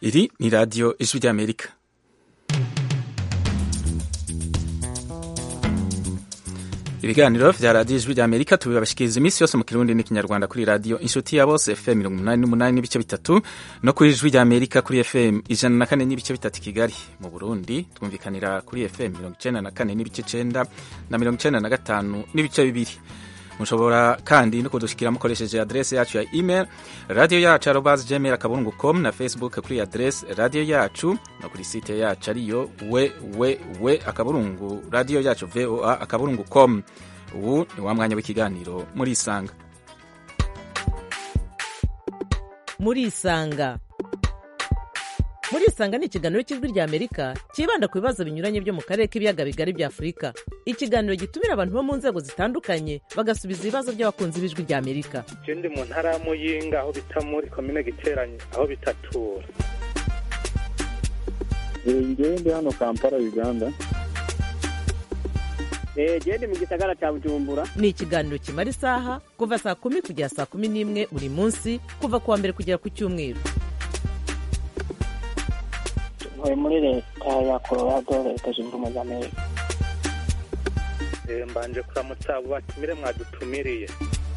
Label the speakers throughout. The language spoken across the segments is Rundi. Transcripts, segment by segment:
Speaker 1: iri ni radiyo ijwi ry'amerika ibiganiro vya radiyo ijwi ry'amerika tubibashikiriza iminsi yose mu kirundi n'ikinyarwanda kuri radiyo inshuti ya bose fm mirongo umunani n'umunani n'ibice bitatu no kuri ijwi ry'amerika kuri fm ijana na kane n'ibice bitatu i kigali mu burundi twumvikanira kuri fm mirongo icenda na kane n'ibice cenda na mirongo icenda na gatanu n'ibice bibiri mushobora kandi no kudushikira mukoresheje adrese yacu ya email radio yacu arobas gmail akaburungu com na facebook kuri adrese radio yacu no kuri site yacu ariyo www akaburungu radio yacu voa akaburungu com ubu ni wa mwanya w'ikiganiro muri isanga
Speaker 2: muri isanga muri isanga ni ikiganiro cy'ijwi rya amerika cyibanda ku bibazo binyuranye byo mu karere k'ibiyaga bigari bya afurika ikiganiro gitumira abantu bo mu nzego zitandukanye bagasubiza ibibazo by'abakunzi b'ijwi rya amerika
Speaker 3: je ndi mu ntara ya muyinga aho bita muri komine giteranye aho bitatura
Speaker 4: ngewe ndi hano kampala uganda
Speaker 5: gende mu gisagara cya bujumbura
Speaker 2: ni ikiganiro kimara isaha kuva saa kumi kugera saa kumi n'imwe buri munsi kuva ku wa mbere kugera ku cyumweru
Speaker 5: ntuye muri leta ya colorado leta zunze ubumwe za amerika
Speaker 3: Eh, mbanje kuramutsa abo batumire mwadutumiriye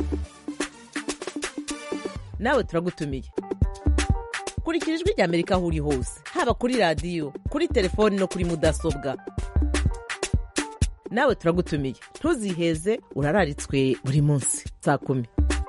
Speaker 2: nawe turagutumiye kurikira ijwi rya amerika aho uri hose haba kuri radiyo kuri telefoni no kuri mudasobwa nawe turagutumiye ntuziheze urararitswe buri munsi saa kumi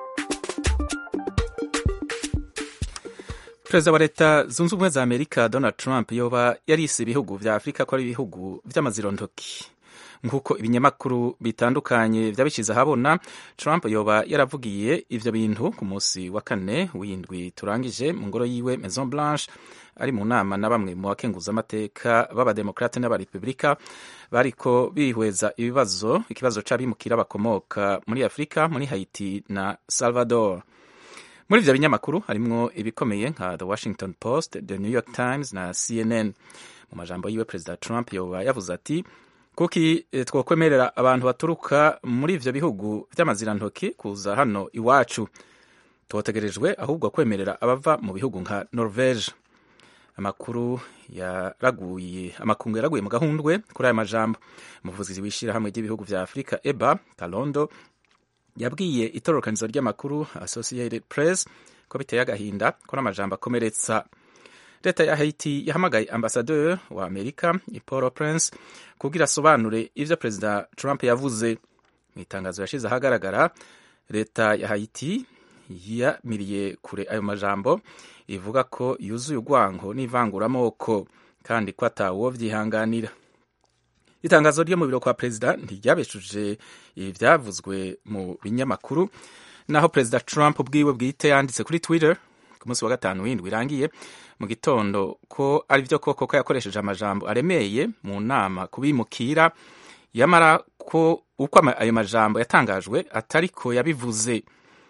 Speaker 1: perezida wa leta zunze ubumwe za amerika donald trump yoba yarise ibihugu vya afurika ko ari ibihugu vy'amazirontoki nk'uko ibinyamakuru bitandukanye vyabishize ahabona trump yoba yaravugiye ivyo bintu ku munsi wa kane w'indwi turangije mu ngoro yiwe maison blanche ari mu nama na bamwe mu bakenguzamateka b'abademokrate n'abarepublika bariko bihweza ibibazo ikibazo c'abimukira bakomoka muri afurika muri haiti na salvador muri ivyo binyamakuru harimwo ibikomeye nka the washington post the new york times na cnn mu majambo yiwe perezida trump yoba yavuze ati kuki eh, twokwemerera abantu baturuka muri ivyo bihugu vy'amazirantoki kuza hano iwacu twotegerejwe ahubwo kwemerera abava mu bihugu nka norvege amakuru yaraguye amakungu yaraguye mu gahundwe kuri aya majambo umuvugizi w'ishirahamwe ry'ibihugu vya afurika eba kalondo yabwiye itororokanizo ry'amakuru associated press ko biteye agahinda ko n'amajambo akomeretsa leta ya haiti yahamagaye ambasadeur wa amerika paul prince kugira asobanure ivyo perezida trump yavuze mu itangazo yashize ahagaragara leta ya haiti yamiriye kure ayo majambo ivuga ko yuzuye urwango n'ivanguramoko kandi ko atawo vyihanganira itangazo ryo mu biro kwa perezida ntiryabeshuje ivyavuzwe mu binyamakuru naho perezida trump ubwiwe bwite yanditse kuri twitter ku munsi wa gatanu w'indwi irangiye mu gitondo ko ari byo koko ko yakoresheje amajambo aremeye mu nama kubimukira yamara ko uko ama- ayo majambo yatangajwe atariko yabivuze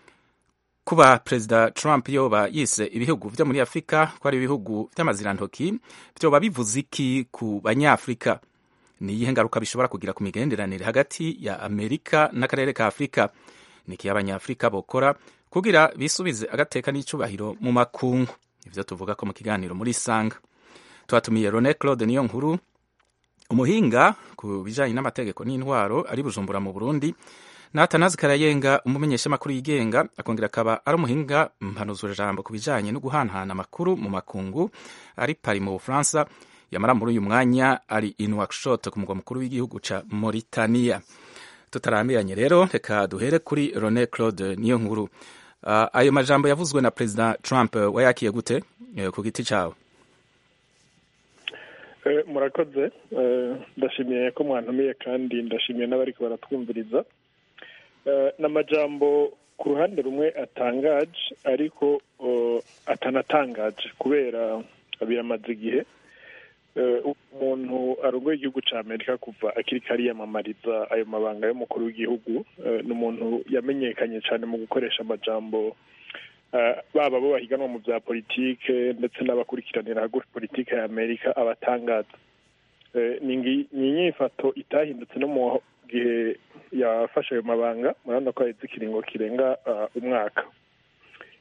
Speaker 1: kuba perezida trump yoba yise ibihugu vyo muri afurika ko ari ibihugu vy'amazirantoki vyoba bivuze iki ku banyafurika ni iyihe ngaruka bishobora kugira ku migenderanire hagati ya amerika n'akarere ka afurika ni iki abanyafurika bokora kugira bisubize agateka n'icubahiro mu makungu ivyo tuvuga ko mu kiganiro muri sanga twatumiye rone claude niyo nkuru umuhinga ku bijanye n'amategeko n'intwaro ari bujumbura mu burundi natanazi karayenga umumenyeshamakuru yigenga akongera akaba ari umuhinga mpanuzurajambo ku bijanye no guhanahana amakuru mu makungu ari pari mu bufaransa yamara muri uyu mwanya ari in workshop ku mugwa mukuru w'igihugu ca Mauritania tutarambiranye rero reka duhere kuri Rone Claude niyo nkuru uh, ayo majambo yavuzwe na President Trump uh, wayakiye gute uh, ku giti cawe
Speaker 4: Eh, murakoze Eh, ndashimiye ko mwantumiye kandi ndashimiye n'abariko baratwumviriza Eh, n'amajambo ku ruhande rumwe atangaje ariko oh, atanatangaje kubera biramaze igihe Eh, umuntu arongoye igihugu ca amerika kuva akiri kariyamamariza ayo mabanga y'umukuru w'igihugu eh, ni umuntu yamenyekanye cyane mu gukoresha amajambo eh, baba bo bahiganwa mu bya politike ndetse n'abakurikiranira hagufi politike ya amerika abatangaza Eh, ni ngi- ni inyifato itahindutse no mu gihe yafashe ayo mabanga murabona ko haheze ikiringo kirenga ah, umwaka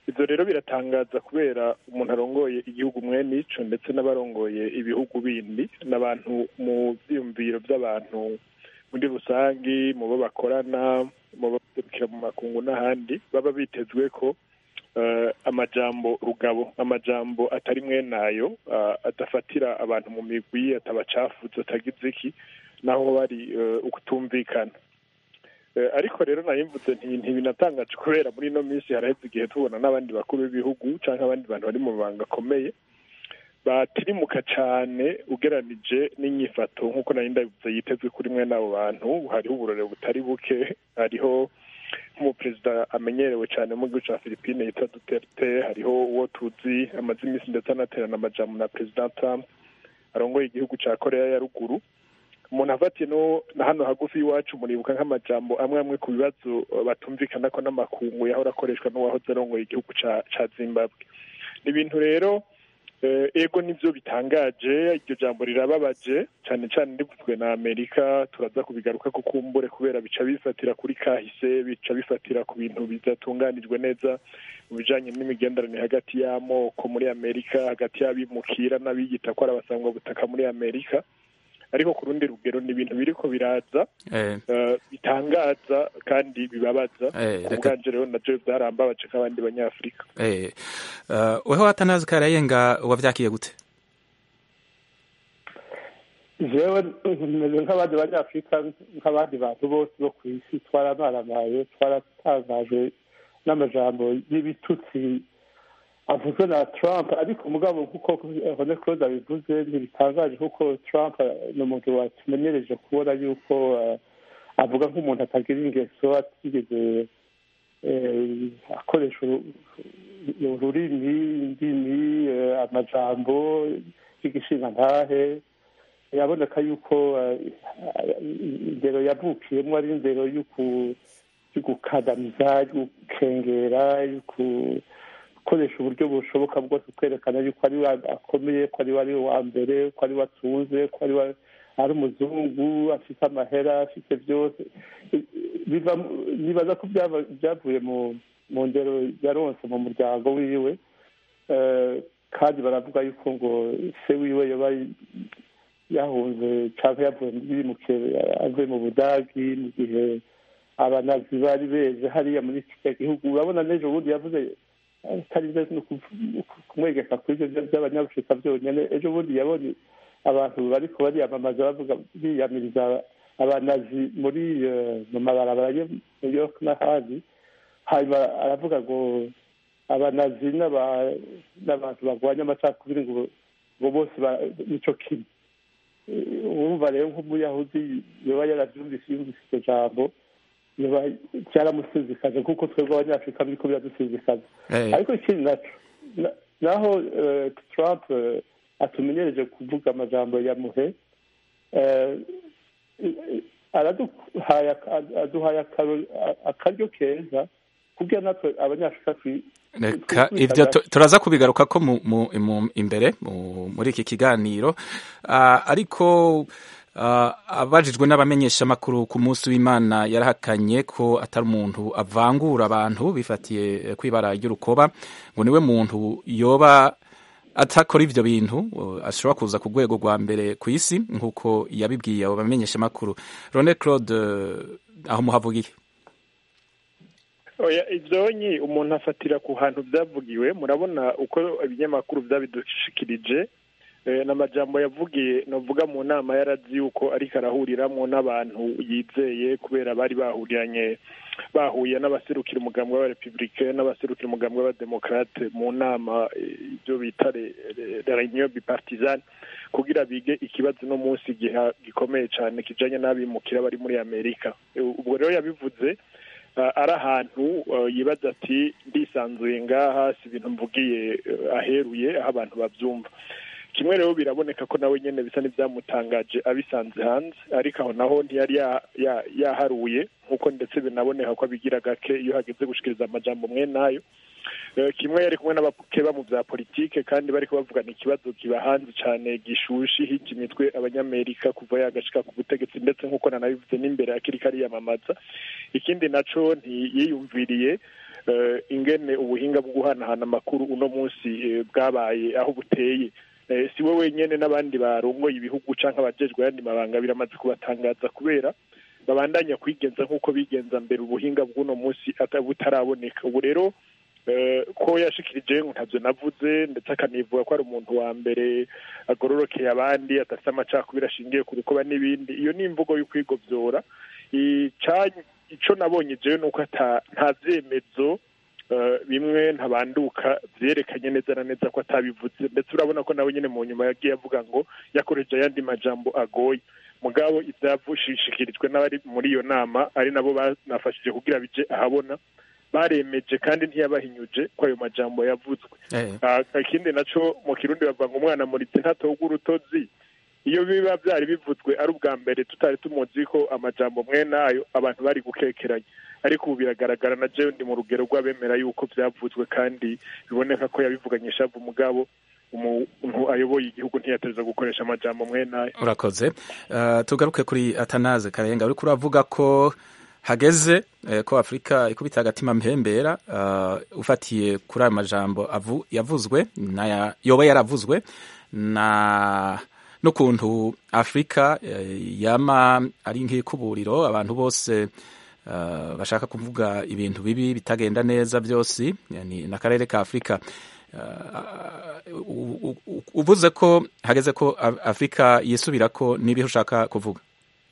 Speaker 4: ibyo rero biratangaza kubera umuntu arongoye igihugu mwene ico ndetse n'abarongoye ibihugu bindi n'abantu mu byiyumviro by'abantu muri rusangi mu bo bakorana mu baserukira mu makungu n'ahandi baba bitezwe ko eh, amajambo rugabo amajambo atari mwenayo ah, adafatira abantu mu migwi atabacafuza atagize iki naho bari eh, ukutumvikana Eh, ariko rero nayimvuze nti ntibinatangaje kubera muri ino minsi haraheze igihe tubona n'abandi bakuru b'ibihugu cyangwa abandi bantu bari mu mabanga akomeye batirimuka cyane ugeranije n'inyifato nk'uko nari ndabivuze yitezwe kuri mwe n'abo bantu hariho uburore butari buke hariho nk'umuperezida amenyerewe cyane mu gihugu cya philippine yitwa duterte hariho uwo tuzi amaze iminsi ndetse anaterana amajambo na perezida trump arongoye igihugu cya korea ya ruguru umuntu afatiye no na hano hagufi y'iwacu muribuka nk'amajambo amwe amwe ku bibazo eh, batumvikana ko n'amakungu yahora akoreshwa n'uwahoze arongoye igihugu ca ca zimbabwe ni ibintu rero eh, ego nivyo bitangaje iryo jambo rirababaje cyane cyane rivuzwe na amerika turaza kubigaruka ko kumbure kubera bica bifatira kuri kahise bica bifatira ku bintu bidatunganijwe neza mu bijanye n'imigenderanire hagati y'amoko muri amerika hagati y'abimukira n'abiyita ko ari abasangwa butaka muri amerika ariko ku rundi rugero ni ibintu biriko biraza
Speaker 1: eh,
Speaker 4: eh, bitangaza kandi bibabaza
Speaker 1: Eh,
Speaker 4: ku
Speaker 1: reka-
Speaker 4: bwanje rero navyo byarambabaje nk'abandi banyafurika
Speaker 1: eh, uh, weho atanazi karayenga wavyakiye gute
Speaker 6: jewe meze nk'abandi banyafurika nk'abandi bantu bose bo ku isi twaramaramaye twaratangajwe n'amajambo y'ibitutsi avuzwe na trump ariko mugabo nk'uko hone claude abivuze ntibitangaje kuko trump ni umuntu watumenyereje kubona yuko eh, avuga nk'umuntu atagira ingeso atigeze eh, akoresha uru- ururimi indimi eh, amajambo y'igishingantahe biraboneka yuko eh, indero yavukiyemo ari indero y'uku- y'ugukandamiza y'ugukengera y'ugukoresha uburyo bushoboka bwose kwerekana yuko ari we akomeye ko ari we ari we wa mbere ko ari we atunze ko ari we ari umuzungu afite amahera afite byose biva mu- nibaza ko byaba- byavuye mu mu ndero yaronse mu muryango wiwe Eh, kandi baravuga yuko ngo se wiwe yaba yahunze cyangwa yavuye muri muke avuye mu budagi mu gihe abanazi bari beze hariya muri kiriya gihugu urabona n'ejo bundi yavuze atarinze no kuv- kumwegeka kuri ibyo by'abanyafurika byonyine ejo bundi yabonye abantu bariko bariyamamaza bavuga biyamiriza abanazi muri eh, mu mabarabara yo new york n'ahandi hanyuma aravuga ngo abanazi n'aba- n'abantu barwanya amacakubiri ngo ngo bose ba- nico kimwe Eh, urumva rero nk'umuyahudi yoba yarabyumvise yumvise iryo jambo yoba byaramusizikaje nk'uko twebwe abanyafurika biriko biradusizikaza
Speaker 1: eh,
Speaker 6: ariko ikindi naco na- naho eh, trump eh, atumenyereje kuvuga amajambo ya muhe eh, eh, araduhaye aka- aduhaye akaro- akaryo keza kugira natwe abanyafurika twi-
Speaker 1: reka
Speaker 6: twi-
Speaker 1: ivyo tu- turaza kubigaruka ko mu, mu, mu, imbere mu, muri iki kiganiro uh, ariko uh, abajijwe n'abamenyeshamakuru ku munsi w'imana yarahakanye ko atari umuntu avangura abantu bifatiye eh, kwibara ry'urukoba ngo niwe muntu yoba atakora ivyo bintu uh, ashobora kuza ku rwego rwa mbere ku isi nk'uko yabibwiye abo bamenyeshamakuru rone claude uh, aho muhavugiye
Speaker 4: oya ivyonyi umuntu afatira ku hantu byavugiwe murabona uko ibinyamakuru byabidushikirije eh, n'amajambo yavugiye novuga mu nama yarazi yuko ariko arahuriramwo n'abantu yizeye kubera bari bahuriranye bahuye n'abaserukira umugambi w'abarepublike n'abaserukira umugambi w'abademokrate mu nama eh, ibyo bita re- re- reunion bipartisane kugira bige ikibazo no munsi giha- gikomeye cyane kijanye n'abimukira bari muri amerika Eh, ubwo rero yabivuze uh, ari ahantu uh, yibaza ati ndisanzuye ngaha si ibintu mvugiye uh, aheruye aho abantu babyumva kimwe rero biraboneka ko nawe nyene bisa n'ibyamutangaje abisanze hanze ariko aho naho ntiyari ya- ya- yaharuye nk'uko ndetse binaboneka ko abigira gake iyo hageze gushikiriza amajambo mwe nayo Eh, kimwe yari kumwe n'abakeba mu bya politike kandi bariko bavugana ikibazo kiba hanze cyane gishushe hijya imitwe abanyamerika kuva yagashika ku butegetsi ndetse nk'uko nanabivuze n'imbere akiri kariyamamaza ikindi naco ntiyiyumviriye eh, ingene ubuhinga bwo guhanahana amakuru uno munsi eh, bwabaye aho buteye Eh, si we wenyene n'abandi barongoye ibihugu canke abajejwe ayandi mabanga biramaze kubatangaza kubera babandanya kwigenza nk'uko bigenza mbere ubuhinga bw'uno munsi ata- butaraboneka ubu rero eh, ko yashikirije ngo ntavyo navuze ndetse akanivuga ko ari umuntu wa mbere agororokeye abandi adafite amacakubiri ashingiye ku rukoba n'ibindi iyo ni imvugo y'ukwigovyora Ica- ico nabonye jewe nuko ata nta vyemezo eh, bimwe ntabanduka vyerekanye neza na neza ko atabivuze ndetse urabona ko nawe nyene mu nyuma yagiye avuga ngo yakoresheje ayandi majambo agoye mugabo ivyavushishikirijwe n'abari muri iyo nama ari nabo banafashije kugira bije ahabona baremeje kandi ntiyabahinyuje ko ayo majambo yavuzwe
Speaker 1: Eh,
Speaker 4: Ah, ikindi naco mu kirundi bavuga ngo umwana muritse ntatogwa urutozi iyo biba byari bivuzwe ari ubwa mbere tutari tumuzi ko amajambo mwene ayo abantu bari gukekeranya ariko ubu biragaragara na jewe ndi mu rugero rw'abemera yuko byavuzwe kandi biboneka ko yabivuganye ishavu mugabo umuntu ayoboye igihugu ntiyateza gukoresha amajambo mwene ayo
Speaker 1: urakoze Eh, tugaruke kuri atanaze karenga uriko uravuga ko hageze eh, ko afurika ikubita agatima mpembera eh, ufatiye kuri ayo majambo avu- yavuzwe naya- yoba yaravuzwe na n'ukuntu afurika eh, yama ari nk'ikuburiro abantu bose eh, bashaka kuvuga ibintu bibi bitagenda neza byose yani n'akarere ka afurika Eh, u- u- u- uvuze ko hageze ko Af- afurika yisubira ko n'ibihe ushaka kuvuga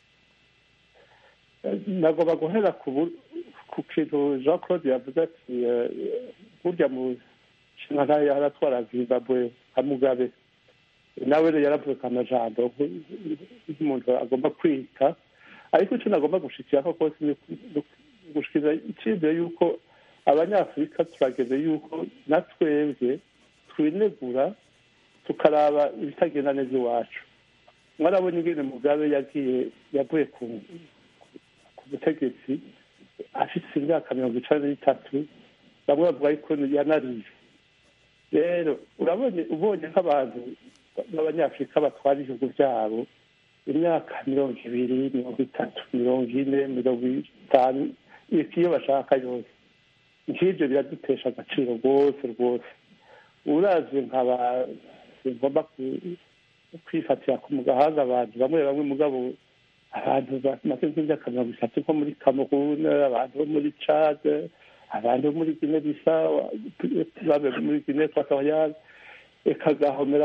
Speaker 6: nagomba guhera ku bu- ku kintu jean claude yavuze ati eh, burya mu nshinga ntayo yaratwara zimbabwe nka mugabe nawe rero yaravuze amajambo nk- nk'umuntu agomba kwita ariko icyo nagomba gushikiraho kose ni uku- gushikiriza icyizere yuko abanyafurika turageze yuko na twebwe twinegura tukaraba ibitagenda neza iwacu mwarabona ingene mugabe yagiye yavuye ku ku butegetsi afite imyaka mirongo icana n'itatu bamwe bavuga yuko yanariye rero urabonye ubonye nk'abantu b'abanyafurika batwara ibihugu byabo imyaka mirongo ibiri mirongo itatu mirongo ine mirongo itanu iyo bashaka yose nk'ibyo biradutesha agaciro rwose rwose urazi nkaba ngomba kwifatira ku gahanga abantu bamwe bamwe mugabo abantu bamaze nk'imyaka mirongo itatu nko muri kamerun abantu bo muri cade abantu bo muri gine bisa muri gine ekwatoriyale eka gahomera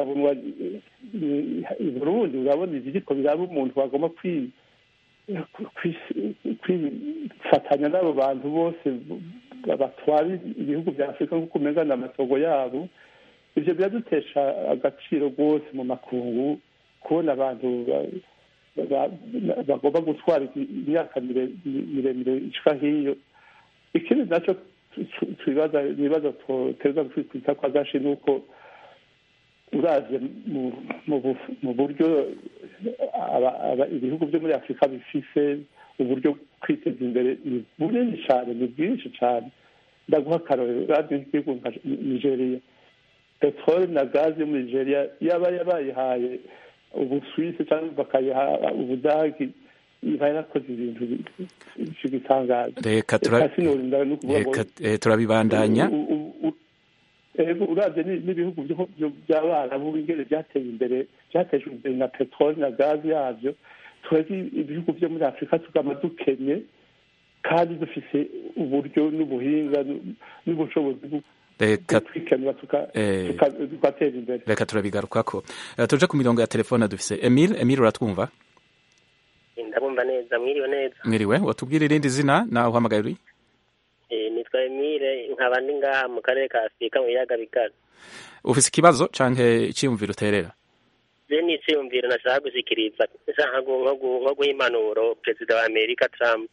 Speaker 6: burundi urabona ibiriko biraba umuntu bagomba kwifatanya n'abo bantu bose batwara ibihugu bya afurika nk'uko umengana amasogo yabo ibyo biradutesha agaciro rwose mu makungu kubona abantu bagomba gutwara imyaka miremire ishika nk'iyo ikindi nacyo ibibazo tuterwa kwita kwa gashi ni uko uraje mu buryo ibihugu byo muri afurika bifise uburyo kwiteza imbere ni bunini cyane ni bwinshi cyane ndaguha akarorero uraje nk'igihugu nka nigeria peteroli na gazi yo muri nigeria yaba yabayihaye ubusuwisi cyangwa bakayiha ubudagi iba yarakoze ibintu bitangaza
Speaker 1: reka turabibandanya
Speaker 6: urabye n'ibihugu by'abarabu ingene byateye imbere byatejwe imbere na peteroli na gazi yabyo twebwe ibihugu byo muri afurika tugama dukenye kandi dufise uburyo n'ubuhinga n'ubushobozi
Speaker 1: reka
Speaker 6: twikenura tugatera imbere
Speaker 1: reka turabigarukako tuje ku mirongo ya telefone dufise emile emile uratwumva
Speaker 7: ndabumva neza mwiriwe neza
Speaker 1: mwiriwe watubwira irindi zina nawe uhamagaye uri
Speaker 7: nitwa emile nkaba ndi ngaha mu karere ka afurika mu biyaga bigari
Speaker 1: ufise ikibazo canke iciyumviro uterera
Speaker 7: je ni iciyumviro nashaka gushikiriza nshaka nko guha impanuro perezida wa amerika trump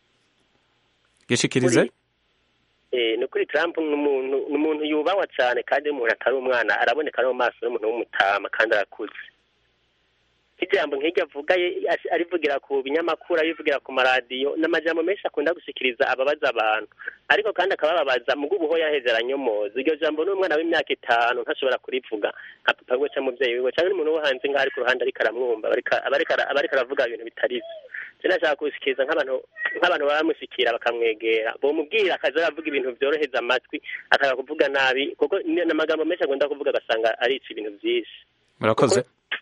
Speaker 1: gishikirize
Speaker 7: ni ukuri trump ni umuntu yubahwa cyane kandi umuntu atari umwana araboneka no mu maso y'umuntu w'umutama kandi arakuze ijambo nk'iryo avuga arivugira ku binyamakuru arivugira ku maradiyo ni amajambo menshi akunda gushikiriza ababaza abantu ariko kandi akabababaza mu bw'ubuho yaheze aranyomoza iryo jambo n'umwana w'imyaka itanu ntashobora kurivuga nka papa we cyangwa umubyeyi wiwe cyangwa n'umuntu wo hanze ngaho ari ku ruhande ariko aramwumva aba ariko aravuga ibintu bitari byo je nashaka kushikiriza nk'abantu nk'abantu baramushikira bakamwegera bomubwira akaza aravuga ibintu vyoroheza amatwi akaga kuvuga nabi kuko ni ni amagambo menshi agomba kuvuga agasanga arica ibintu vyinshi
Speaker 1: murakoze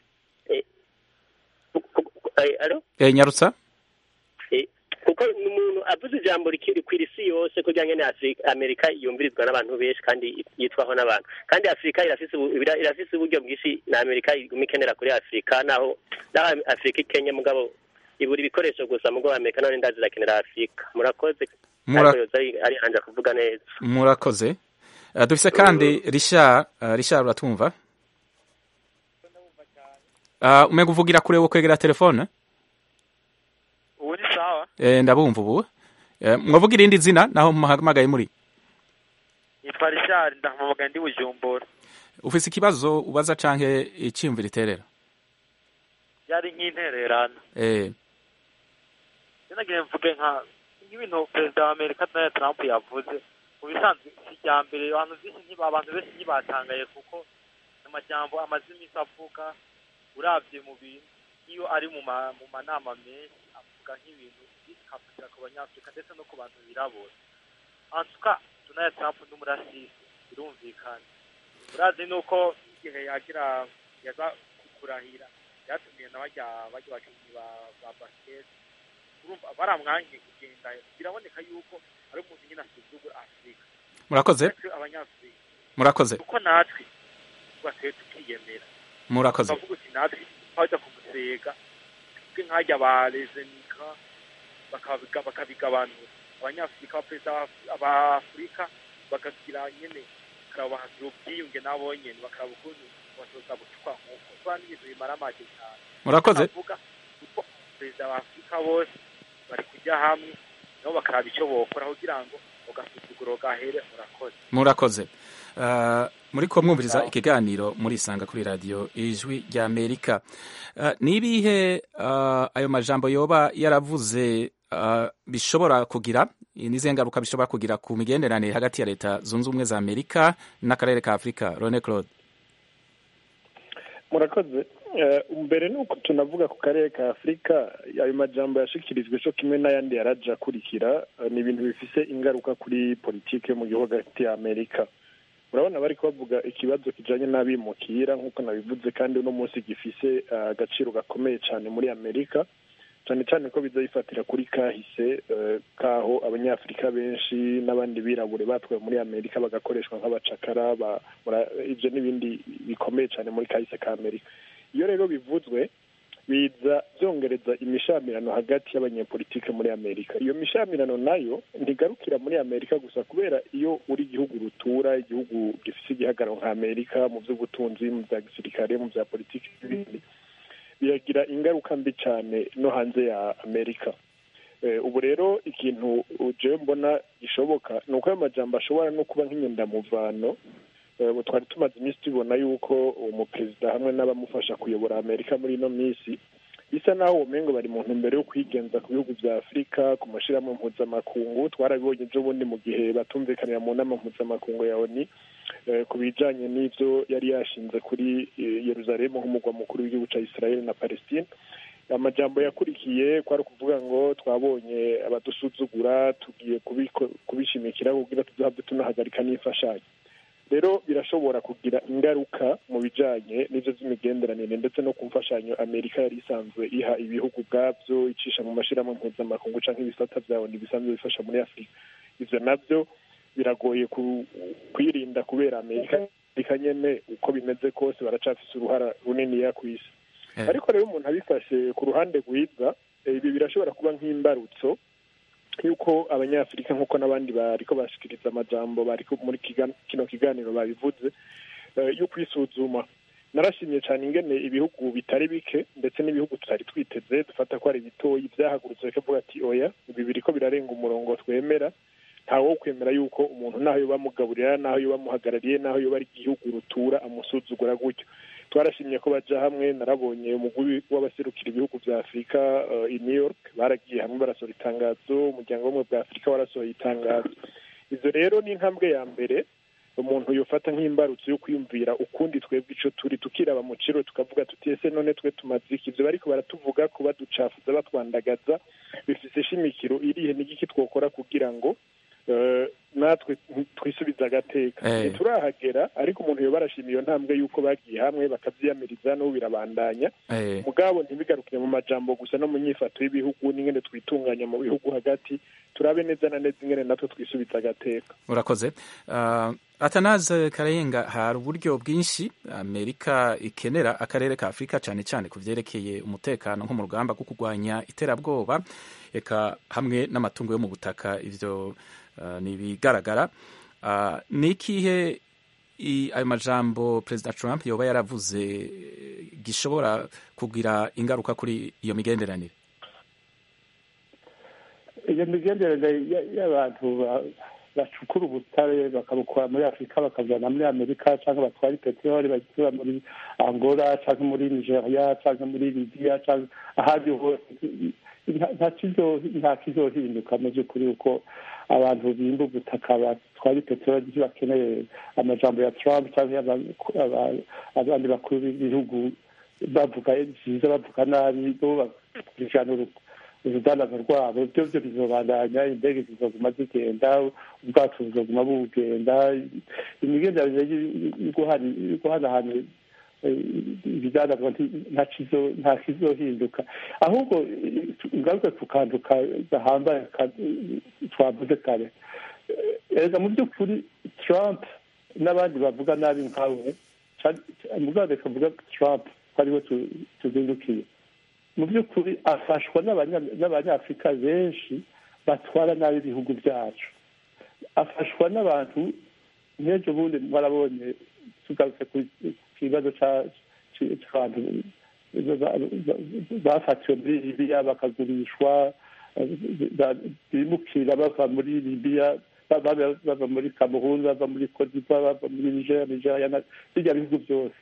Speaker 7: Eh, alo
Speaker 1: Eh, nyarutsa
Speaker 7: Eh, kuko ni umuntu avuze ijambo rikiri ku isi yose kugira ngo Afri- amerika yumvirizwa n'abantu benshi kandi yitwaho n'abantu kandi afurika irafise ubu- ira- irafise uburyo bwinshi na amerika iguma ikenera kuri afurika naho naho afurika ikenye mugabo ibura ibikoresho gusa mugabo amerika none ndazi irakenera afurika murakoze
Speaker 1: Mura-
Speaker 7: ariko yoza ari- ari hanje kuvuga neza
Speaker 1: murakoze Eh, dufise kandi richard eh, richard uratumva Ah, umenya uvugira kure wo kwegera telefone
Speaker 8: ubu ni sawa
Speaker 1: Eh, ndabumva ubu Eh, mwavuga irindi zina naho muhamagaye muri
Speaker 8: nitwa rishari ndahamamaga ndi bujumbura
Speaker 1: ufise ikibazo ubaza canke iciyumviro iterera
Speaker 8: yari nk'intererano
Speaker 1: Eh,
Speaker 8: sinagiye mvuge nka nk'ibintu perezida wa amerika donald trump yavuze mu bisanzwe si irya mbere abantu benshi ntiba- abantu benshi ntibatangaye kuko amajambo amaze iminsi avuga urabye mu bintu iyo ari mu ma- mu manama menshi avuga nk'ibintu bikavugira ku banyafurika ndetse no ku bantu birabura antuka donald trump n'umurasisi birumvikana urazi nuko igihe yagira yaza kurahira byatumiye na barya barya bakinnyi ba ba basket urumva baramwangiye kugenda biraboneka yuko ari umuntu nyine asuzugura afurika
Speaker 1: murakoze
Speaker 8: natwe abanyafurika
Speaker 1: murakoze
Speaker 8: kuko natwe twasuye tukiyemera
Speaker 1: murakoze
Speaker 8: bavuga uti natwe twajya kumusega twe nkajya ba rezenika bakabiga- bakabigabanura abanyafurika abaperezida ba- ba afurika bakagira nyene bakaraba bahagira ubwiyunge nabo nyene bakaraba ukuntu batoza gucukwa nk'uko kuba n'ibintu bimara amage cyane
Speaker 1: murakoze
Speaker 8: bavuga kuko perezida ba afurika bose bari kujya hamwe nabo bakaraba icyo bokora kugira ngo ugasuzuguro gahere murakoze
Speaker 1: murakoze Ah, muri ko mwumviriza ikiganiro murisanga kuri radiyo ijwi rya amerika Ah, ni ibihe ah, ayo majambo yoba yaravuze ah, bishobora kugira n'izihe ngaruka bishobora kugira ku migenderanire hagati ya leta zunze ubumwe za amerika n'akarere ka afurika rone claude
Speaker 4: murakoze Eh, mbere ni uko tunavuga ku karere ka afurika ayo majambo yashikirijwe cyo kimwe n'ayandi yaraje akurikira eh, ni ibintu bifise ingaruka kuri politike yo mu gihugu hagati ya amerika urabona bari bavuga ikibazo kijanye n'abimukira nk'uko nabivuze kandi uno munsi gifise eh, agaciro gakomeye cyane muri amerika cyane cyane ko biza bifatira kuri kahise eh, kaho abanyafurika benshi n'abandi birabure batwaye muri amerika bagakoreshwa nk'abacakara ba- mura- ivyo n'ibindi bikomeye cyane muri kahise ka amerika iyo rero bivuzwe biza byongereza imishamirano hagati y'abanyepolitike muri amerika iyo mishamirano nayo ntigarukira muri amerika gusa kubera iyo uri igihugu rutura igihugu gifite igihagararo nka amerika mu by'ubutunzi mu bya gisirikare mu bya politiki n'ibindi biragira ingaruka mbi cyane no hanze ya amerika Eh, ubu rero ikintu jewe mbona gishoboka ni uko ayo majambo ashobora no kuba nk'inyendamuvano Eh, ubu twari tumaze iminsi tubona yuko umuperezida hamwe n'abamufasha kuyobora amerika muri ino minsi bisa naho ubumengo bari mu ntumbero yo kwigenza ku bihugu bya afurika ku mashyirahamwe mpuzamakungu twarabibonye ejo bundi mu gihe batumvikanira mu nama mpuzamakungu ya oni eh, ku bijanye n'ivyo yari yashinze kuri eh, yeruzalemu nk'umugwa mukuru w'igihugu ca israel na palestine amajambo yakurikiye kwari ukuvuga ngo twabonye abadusuzugura tugiye kubiko- kubishimikira kugira tuzabe tunahagarika n'imfashanyo rero birashobora kugira ingaruka mu bijanye n'ivyo vy'imigenderanire ndetse no ku mfashanyo amerika yari isanzwe iha ibihugu ubwavyo icisha mu mashirahamwe mpuzamakungu canke ibisata vyawo bisanzwe bifasha muri afurika ivyo navyo biragoye ku- kwirinda kubera amerika amerika nyene uko bimeze kose baracafise uruhara runiniya kw'isi
Speaker 1: Eh.
Speaker 4: ariko rero umuntu abifashe ku ruhande rwiza eh, ibi birashobora kuba nk'imbarutso yuko abanyafurika nk'uko n'abandi bariko bashikiriza amajambo bariko muri kiga- kino kiganiro babivuze eh, yo kwisuzuma narashimye cyane ingene ibihugu bitari bike ndetse n'ibihugu tutari twiteze dufata ko ari bitoyi byahagurutse bikavuga ati oya ibi biriko birarenga umurongo twemera ntawe wo kwemera yuko umuntu naho yoba amugaburira naho yoba amuhagarariye naho yoba ari igihugu rutura amusuzugura gutyo twarashimye ko baja hamwe narabonye umugwi w'abaserukira ibihugu vya afurika uh, i new york baragiye hamwe barasohora itangazo umuryango w'ubumwe bwa afurika warasohoye itangazo ivyo rero ni intambwe ya mbere umuntu yofata nk'imbarutso yo kwiyumvira ukundi twebwe ico turi tukiraba mu ciro tukavuga tuti ese none twe tumaze iki ivyo bariko baratuvuga ko baducafuza batwandagaza bifise ishimikiro irihe n'igiki twokora kugira ngo eh, natwe twisubize agateka
Speaker 1: Eh.
Speaker 4: ntiturahagera ariko umuntu yoba arashima iyo ntambwe y'uko bagiye hamwe bakavyiyamiriza n'ubu birabandanya
Speaker 1: Eh,
Speaker 4: mugabo ntibigarukire mu majambo gusa no mu nyifato y'ibihugu n'ingene twitunganya mu bihugu hagati turabe neza na neza ingene natwe twisubiza agateka
Speaker 1: urakoze uh, atanaze karayenga hari uburyo bwinshi amerika ikenera akarere ka afurika cyane cyane ku vyerekeye umutekano nko mu rugamba rwo kurwanya iterabwoba eka hamwe n'amatungo yo mu butaka ivyo uh, ni ibigaragara uh, ni ikihe i- ayo majambo perezida trump yoba yaravuze eh, gishobora kugira ingaruka kuri iyo migenderanire
Speaker 6: iyo migenderanire y- y'abantu ba- bacukura ubutare bakabukura muri afurika bakabujyana muri amerika cyangwa batwara peteroli bagisura muri angola cyangwa muri nigeria cyangwa muri libiya cyangwa ahandi hose nta- nta kizo- nta kizohinduka mu by'ukuri uko abantu bimba ubutaka batwara peteroli bakeneye amajambo ya trump cyangwa y'aba- aba- abandi bakuru b'ibihugu bavuga byiza bavuga nabi bo bakurikirana uru- urudandazwa rwabo byo byo bizobandanya indege zizoguma zigenda ubwato buzoguma bugenda imigenderanire yo guhana- yo guhanahana eh, ibidandazwa nti- nta kizo- nta kizohinduka ahubwo eh, ngaruke ku kantu ka- gahambaye ka- twavuze kare Eh, erega mu by'ukuri trump n'abandi bavuga nabi nkawe mugabo reka mvuga trump ko ariwe tu- tuzindukiye mu by'ukuri afashwa n'abanya- n'abanyafurika benshi batwara nabi ibihugu byacu afashwa n'abantu nk'ejo bundi mwarabonye tugarutse ku kibazo ca- ci- c'abantu ba- ba- ba- bafatiwe muri libiya bakagurishwa eh, ba- bimukira bava muri libiya ba- ba- bava muri kamerun bava muri kodiva bava muri nigeria nigeria na- birya bihugu byose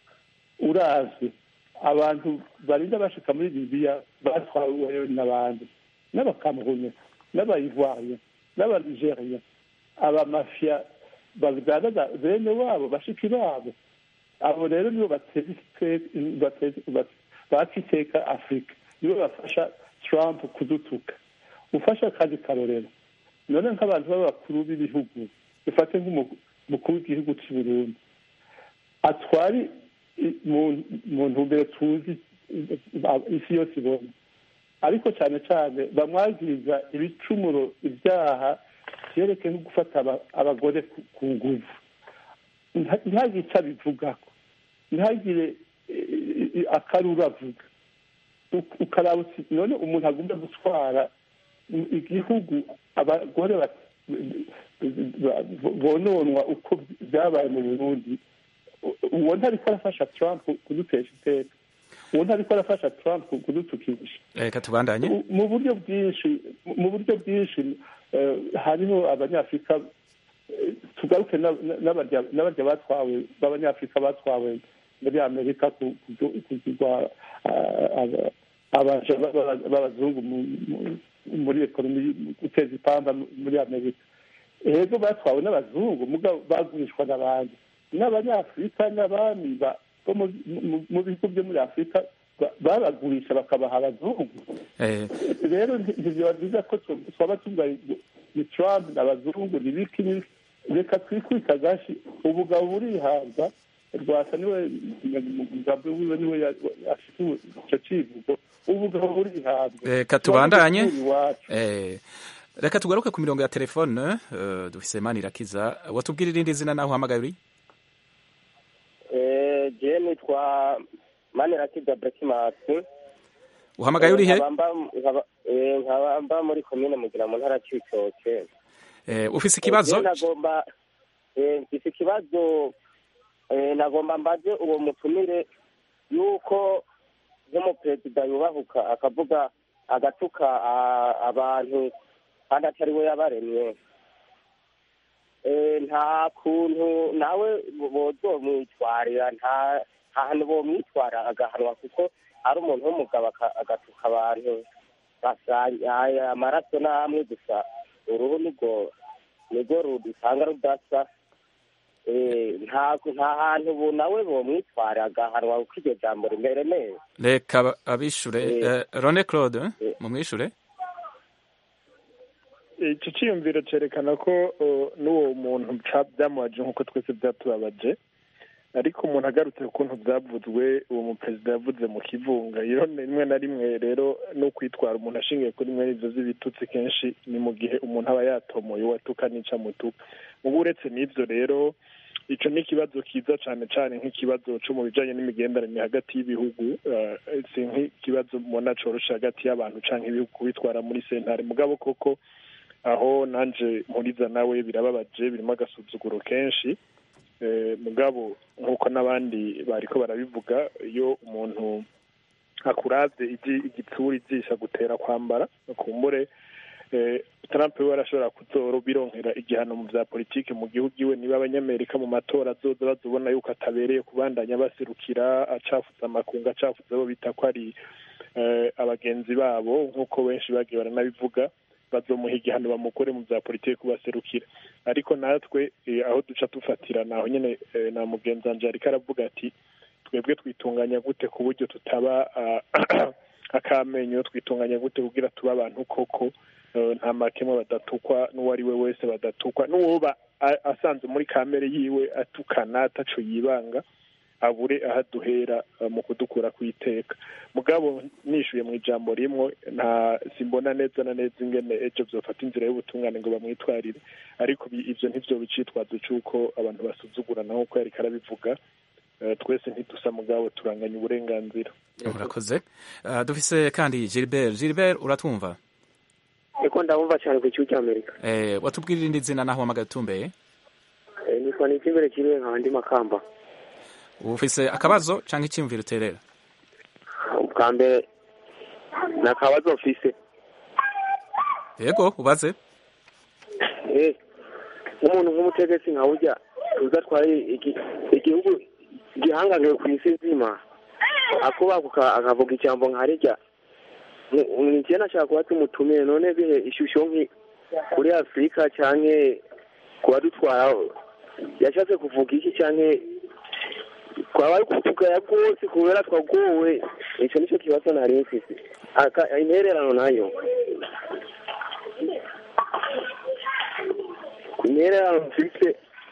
Speaker 6: urazi abantu barinda bashika muri libiya batwaweyo n'abandi n'abakamerunye n'abayivoiriye n'abanigeria abamafiya bagaragaza bene wabo bashiki babo abo rero nibo bateza ite- bateza- bat- baka iteka afurika nibo bafasha trump kudutuka ufasha akazi karorero none nk'abantu b'abakuru b'ibihugu dufate nk'umukuru w'igihugu cy'i burundi atwari i- mu- mu ntumbero tuzi i- isi yose ibona ariko cyane cyane bamwagiriza ibicumuro ibyaha byerekeye nko gufata aba- abagore ku- ku nguvu Nta- ntihagire icyo abivugako ntihagire eh, eh, akaruru avuga Uk- ukaraba uti none umuntu agomba gutwara igihugu abagore bat- ba- bononwa uko byabaye mu burundi uwo ntariko arafasha trump kudutesha iteka uwo ntariko arafasha trump kudutukisha
Speaker 1: reka tubandanye
Speaker 6: mu- mu buryo bwinshi mu buryo bwinshi eh, hariho abanyafurika eh, tugaruke na- na- n'abarya n'abarya batwawe b'abanyafurika batwawe muri amerika ku- ku- kugirwa ah, aba- abaja b'aba- b'abazungu mu- mu- muri ekonomi guteza ipamba muri amerika ego batwawe n'abazungu mugabo bagurishwa n'abandi n'abanyafurika n'abami ba- bo mu- mu- mu bihugu byo muri afurika ba- babagurisha bakabaha abazungu
Speaker 1: Eh,
Speaker 6: rero nti- ntibiba byiza ko tu- twaba tuvuga ngo ni trump n'abazungu ni biki ni biki. reka twikubita agashi ubugabo burihabwa rwasa niwe umugabo wiwe niwe ya- afite icyo kivugo ubugabo burihabwa
Speaker 1: reka tubandanye
Speaker 6: Twaba iwacu.
Speaker 1: Eh, reka tugaruke ku mirongo ya telefone eh, dufise manirakiza watubwira irindi zina naho uhamagaye uri
Speaker 7: jewe nitwa manirakiza brekimasi
Speaker 1: uhamagaye uri he
Speaker 7: nkaba mba muri komine mugira mu ntara cy'ibitoke
Speaker 1: Eh, ufise ikibazo
Speaker 7: Eh, nagomba eh, mfise ikibazo eh, nagomba mbaze uwo mutumire yuko nk'umuperezida yubahuka akavuga agatuka ah, abantu kandi atari we yabaremye Eh, nta kuntu nawe bozomwitwarira nta nta hantu bomwitwara agahanwa kuko ari umuntu w'umugabo aka- agatuka abantu basanga amaraso n'amwe gusa uruhu nibwo nibwo rudusanga rudasa
Speaker 9: eh, nta nta hantu ubu nawe bomwitwara agahanwa kuko iryo jambo rimere neza
Speaker 1: reka ba- abishure
Speaker 9: Eh.
Speaker 1: eh, rone claude eh, mumwishure
Speaker 4: icyo cyiyumviro cyerekana ko uh, n'uwo muntu ca- byamubaje nk'uko twese byatubabaje ariko umuntu agarutse ukuntu byavuzwe uwo muperezida yavuze mu kivunga iyo rimwe na rimwe rero no kwitwara umuntu ashingiye kuri mwe izo z'ibitutsi kenshi ni mu gihe umuntu aba yatomoye uwatuka nica mutuka ubu uretse n'ibyo rero icyo ni ikibazo kiza cyane cyane nk'ikibazo cyo mu bijyanye n'imigenderanire hagati y'ibihugu uh, si nk'ikibazo mubona coroshe hagati y'abantu cyangwa ibihugu kubitwara muri sentare mugabo koko aho nanje mpuriza nawe birababaje birimo agasuzuguro kenshi Eh, mugabo nk'uko n'abandi bariko barabivuga iyo umuntu akuravye igi- igitsura ijisha gutera kwambara kumbure eh, Trump we arashobora kuzoro bironkera igihano mu vya politike mu gihugu iwe niba abanyamerika mu matora azoza bazobona yuko atabereye kubandanya baserukira acafuza amakungu acafuza abo bita ko ari eh, abagenzi babo nk'uko benshi bagiye baranabivuga bazomuha igihano bamukore mu bya politiki kubaserukira ariko natwe eh, aho duca dufatira naho nyene eh, na mugenzi wanje ariko aravuga ati twebwe twitunganya gute ku buryo tutaba ah, akamenyo twitunganya gute kugira tube abantu koko eh, nta makemwa badatukwa n'uwo ari we wese badatukwa n'uwoba a- asanze muri kamere yiwe atukana ataco yibanga abure aho aduhera eh, mu kudukura ku iteka mugabo nishuye mu ijambo rimwe nta simbona neza na neza ingene ejo vyofata inzira y'ubutungane ngo bamwitwarire ariko bi- ivyo ntivyo bicitwazo c'uko abantu basuzugurana nk'uko yariko arabivuga Eh, twese ntidusa mugabo turanganya uburenganzira
Speaker 1: urakoze Ah, dufise kandi gilbert gilbert uratwumva
Speaker 10: eko ndabumva cyane ku gihugu cy'amerika
Speaker 1: eh, watubwira irindi zina naho wamagaye utumbeye
Speaker 10: Eh, nitwa n'ikimbere kiriwe nkaba ndi makamba
Speaker 1: ufise akabazo canke icyumviro uterera
Speaker 10: ubwa mbere ni akabazo mfise
Speaker 1: yego ubaze
Speaker 10: Eh, nk'umuntu nk'umutegetsi nka burya tuzi atwaye igi- igihugu gihanganiwe ku isi nzima akubakuka akavuga ijambo nka rirya njye nashaka kuba tumutumiye none bihe ishusho nki kuri afurika canke kuba dutwara yashatse kuvuga iki canke twaba ari kutugaya rwose kubera twagowe ico nico kibazo nari mfise Aka- intererano nayo intererano mfise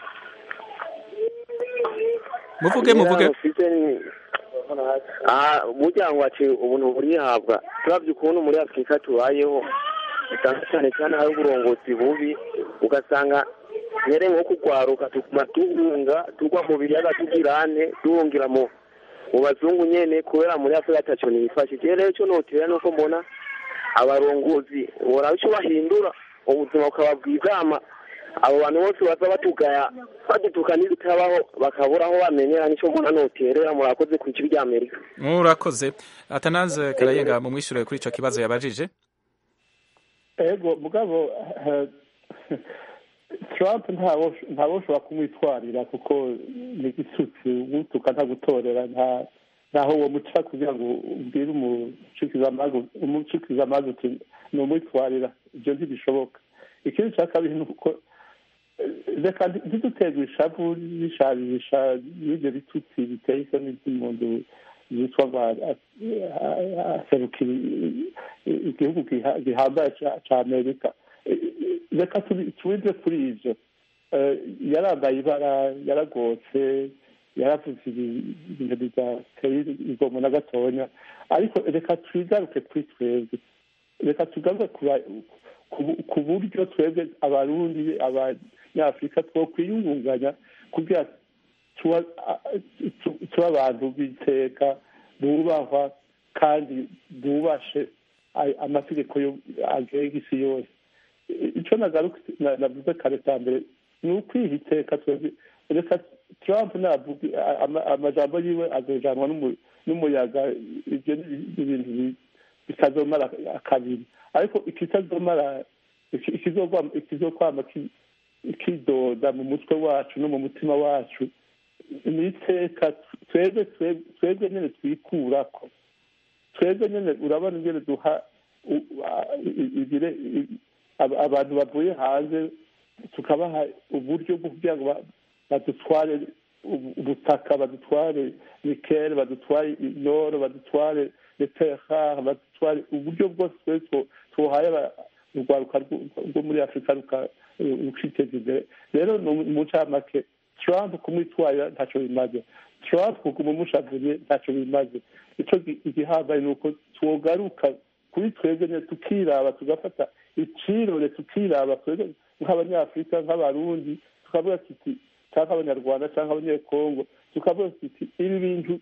Speaker 1: muvuge muvuge
Speaker 10: Intererano mfise ni Ah, burya ngo ati ubuntu burihabwa turavye ukuntu muri afurika tubayeho usanga cyane cyane hari uburongozi bubi ugasanga nyere nko kugwaruka tuguma duhunga tugwa mu biyaga tugirane duhungira mu mu bazungu nyene kubera muri afurika ataco nifashe je rero ico notera nuko mbona abarongozi boraba ico bahindura ubuzima bukaba bwizama abo bantu bose baza batugaya badutuka n'ibitabaho bakabura aho bamenyera nico mbona noterera murakoze ku ijwi rya amerika
Speaker 1: murakoze atanaze karayenga mumwishure kuri ico kibazo yabajije
Speaker 6: ego mugabo eh, trump ntabo ushobora kumwitwarira kuko ni igisutsi utuka ntagutorera nta ntaho uwo muca kugira ngo ubwire umucukiza amazi uti ni umwitwarira ibyo ntibishoboka ikindi cya kabiri ni uko eh, reka ntiduterwe ishavu bisharisha n'ibyo bitutsi biteye isoni by'umuntu yitwa ngo aserukira igihugu giha- gihambaye ca- ca amerika Eh, reka tubi- tubive kuri ivyo Eh, yarambaye ibara yaragotse yaravuze ibi- ibintu bidateye igomo na gatonya ariko reka twigaruke kuri twebwe reka tugaruke ku ba- ku- ku buryo twebwe abarundi abanyafurika two kwiyungunganya kugira tuba tu- tuba abantu b'iteka bubahwa kandi bubashe ay- amategeko yo- agenga isi yose icyo nagaruka na- navuze kare cya mbere ni ukwiha iteka twebwe reka trump navuga ama- amajambo yiwe azojanwa n'umu- n'umuyaga ibyo ni ibintu bi- bitazomara kabiri ariko ikitazomara iki- ikizogwa- ikizokwama ki- kidoda mu mutwe wacu no mu mutima wacu ni iteka twebwe twebwe- twebwe nyine twikurako twebwe nyine urabona ingene duha u- a- i- ibire- i- ab- abantu bavuye hanze tukabaha uburyo bwo kugira ngo ba- badutware ubutaka badutware nikele badutware inoro badutware leterare badutware uburyo bwose twese tuhaye urwaruka rwo muri afurika rukiteza imbere rero mu ncamake trump kumwitwarira ntacyo bimaze trump kuguma umushavuye ntacyo bimaze icyo igihambaye ni uko twogaruka kuri twebwe nyine tukiraba tugafata icirore tukiraba twebwe nk'abanyafurika nk'abarundi tukavuga tuti cyangwa abanyarwanda cyangwa abanyekongo tukavuga tuti ibi bintu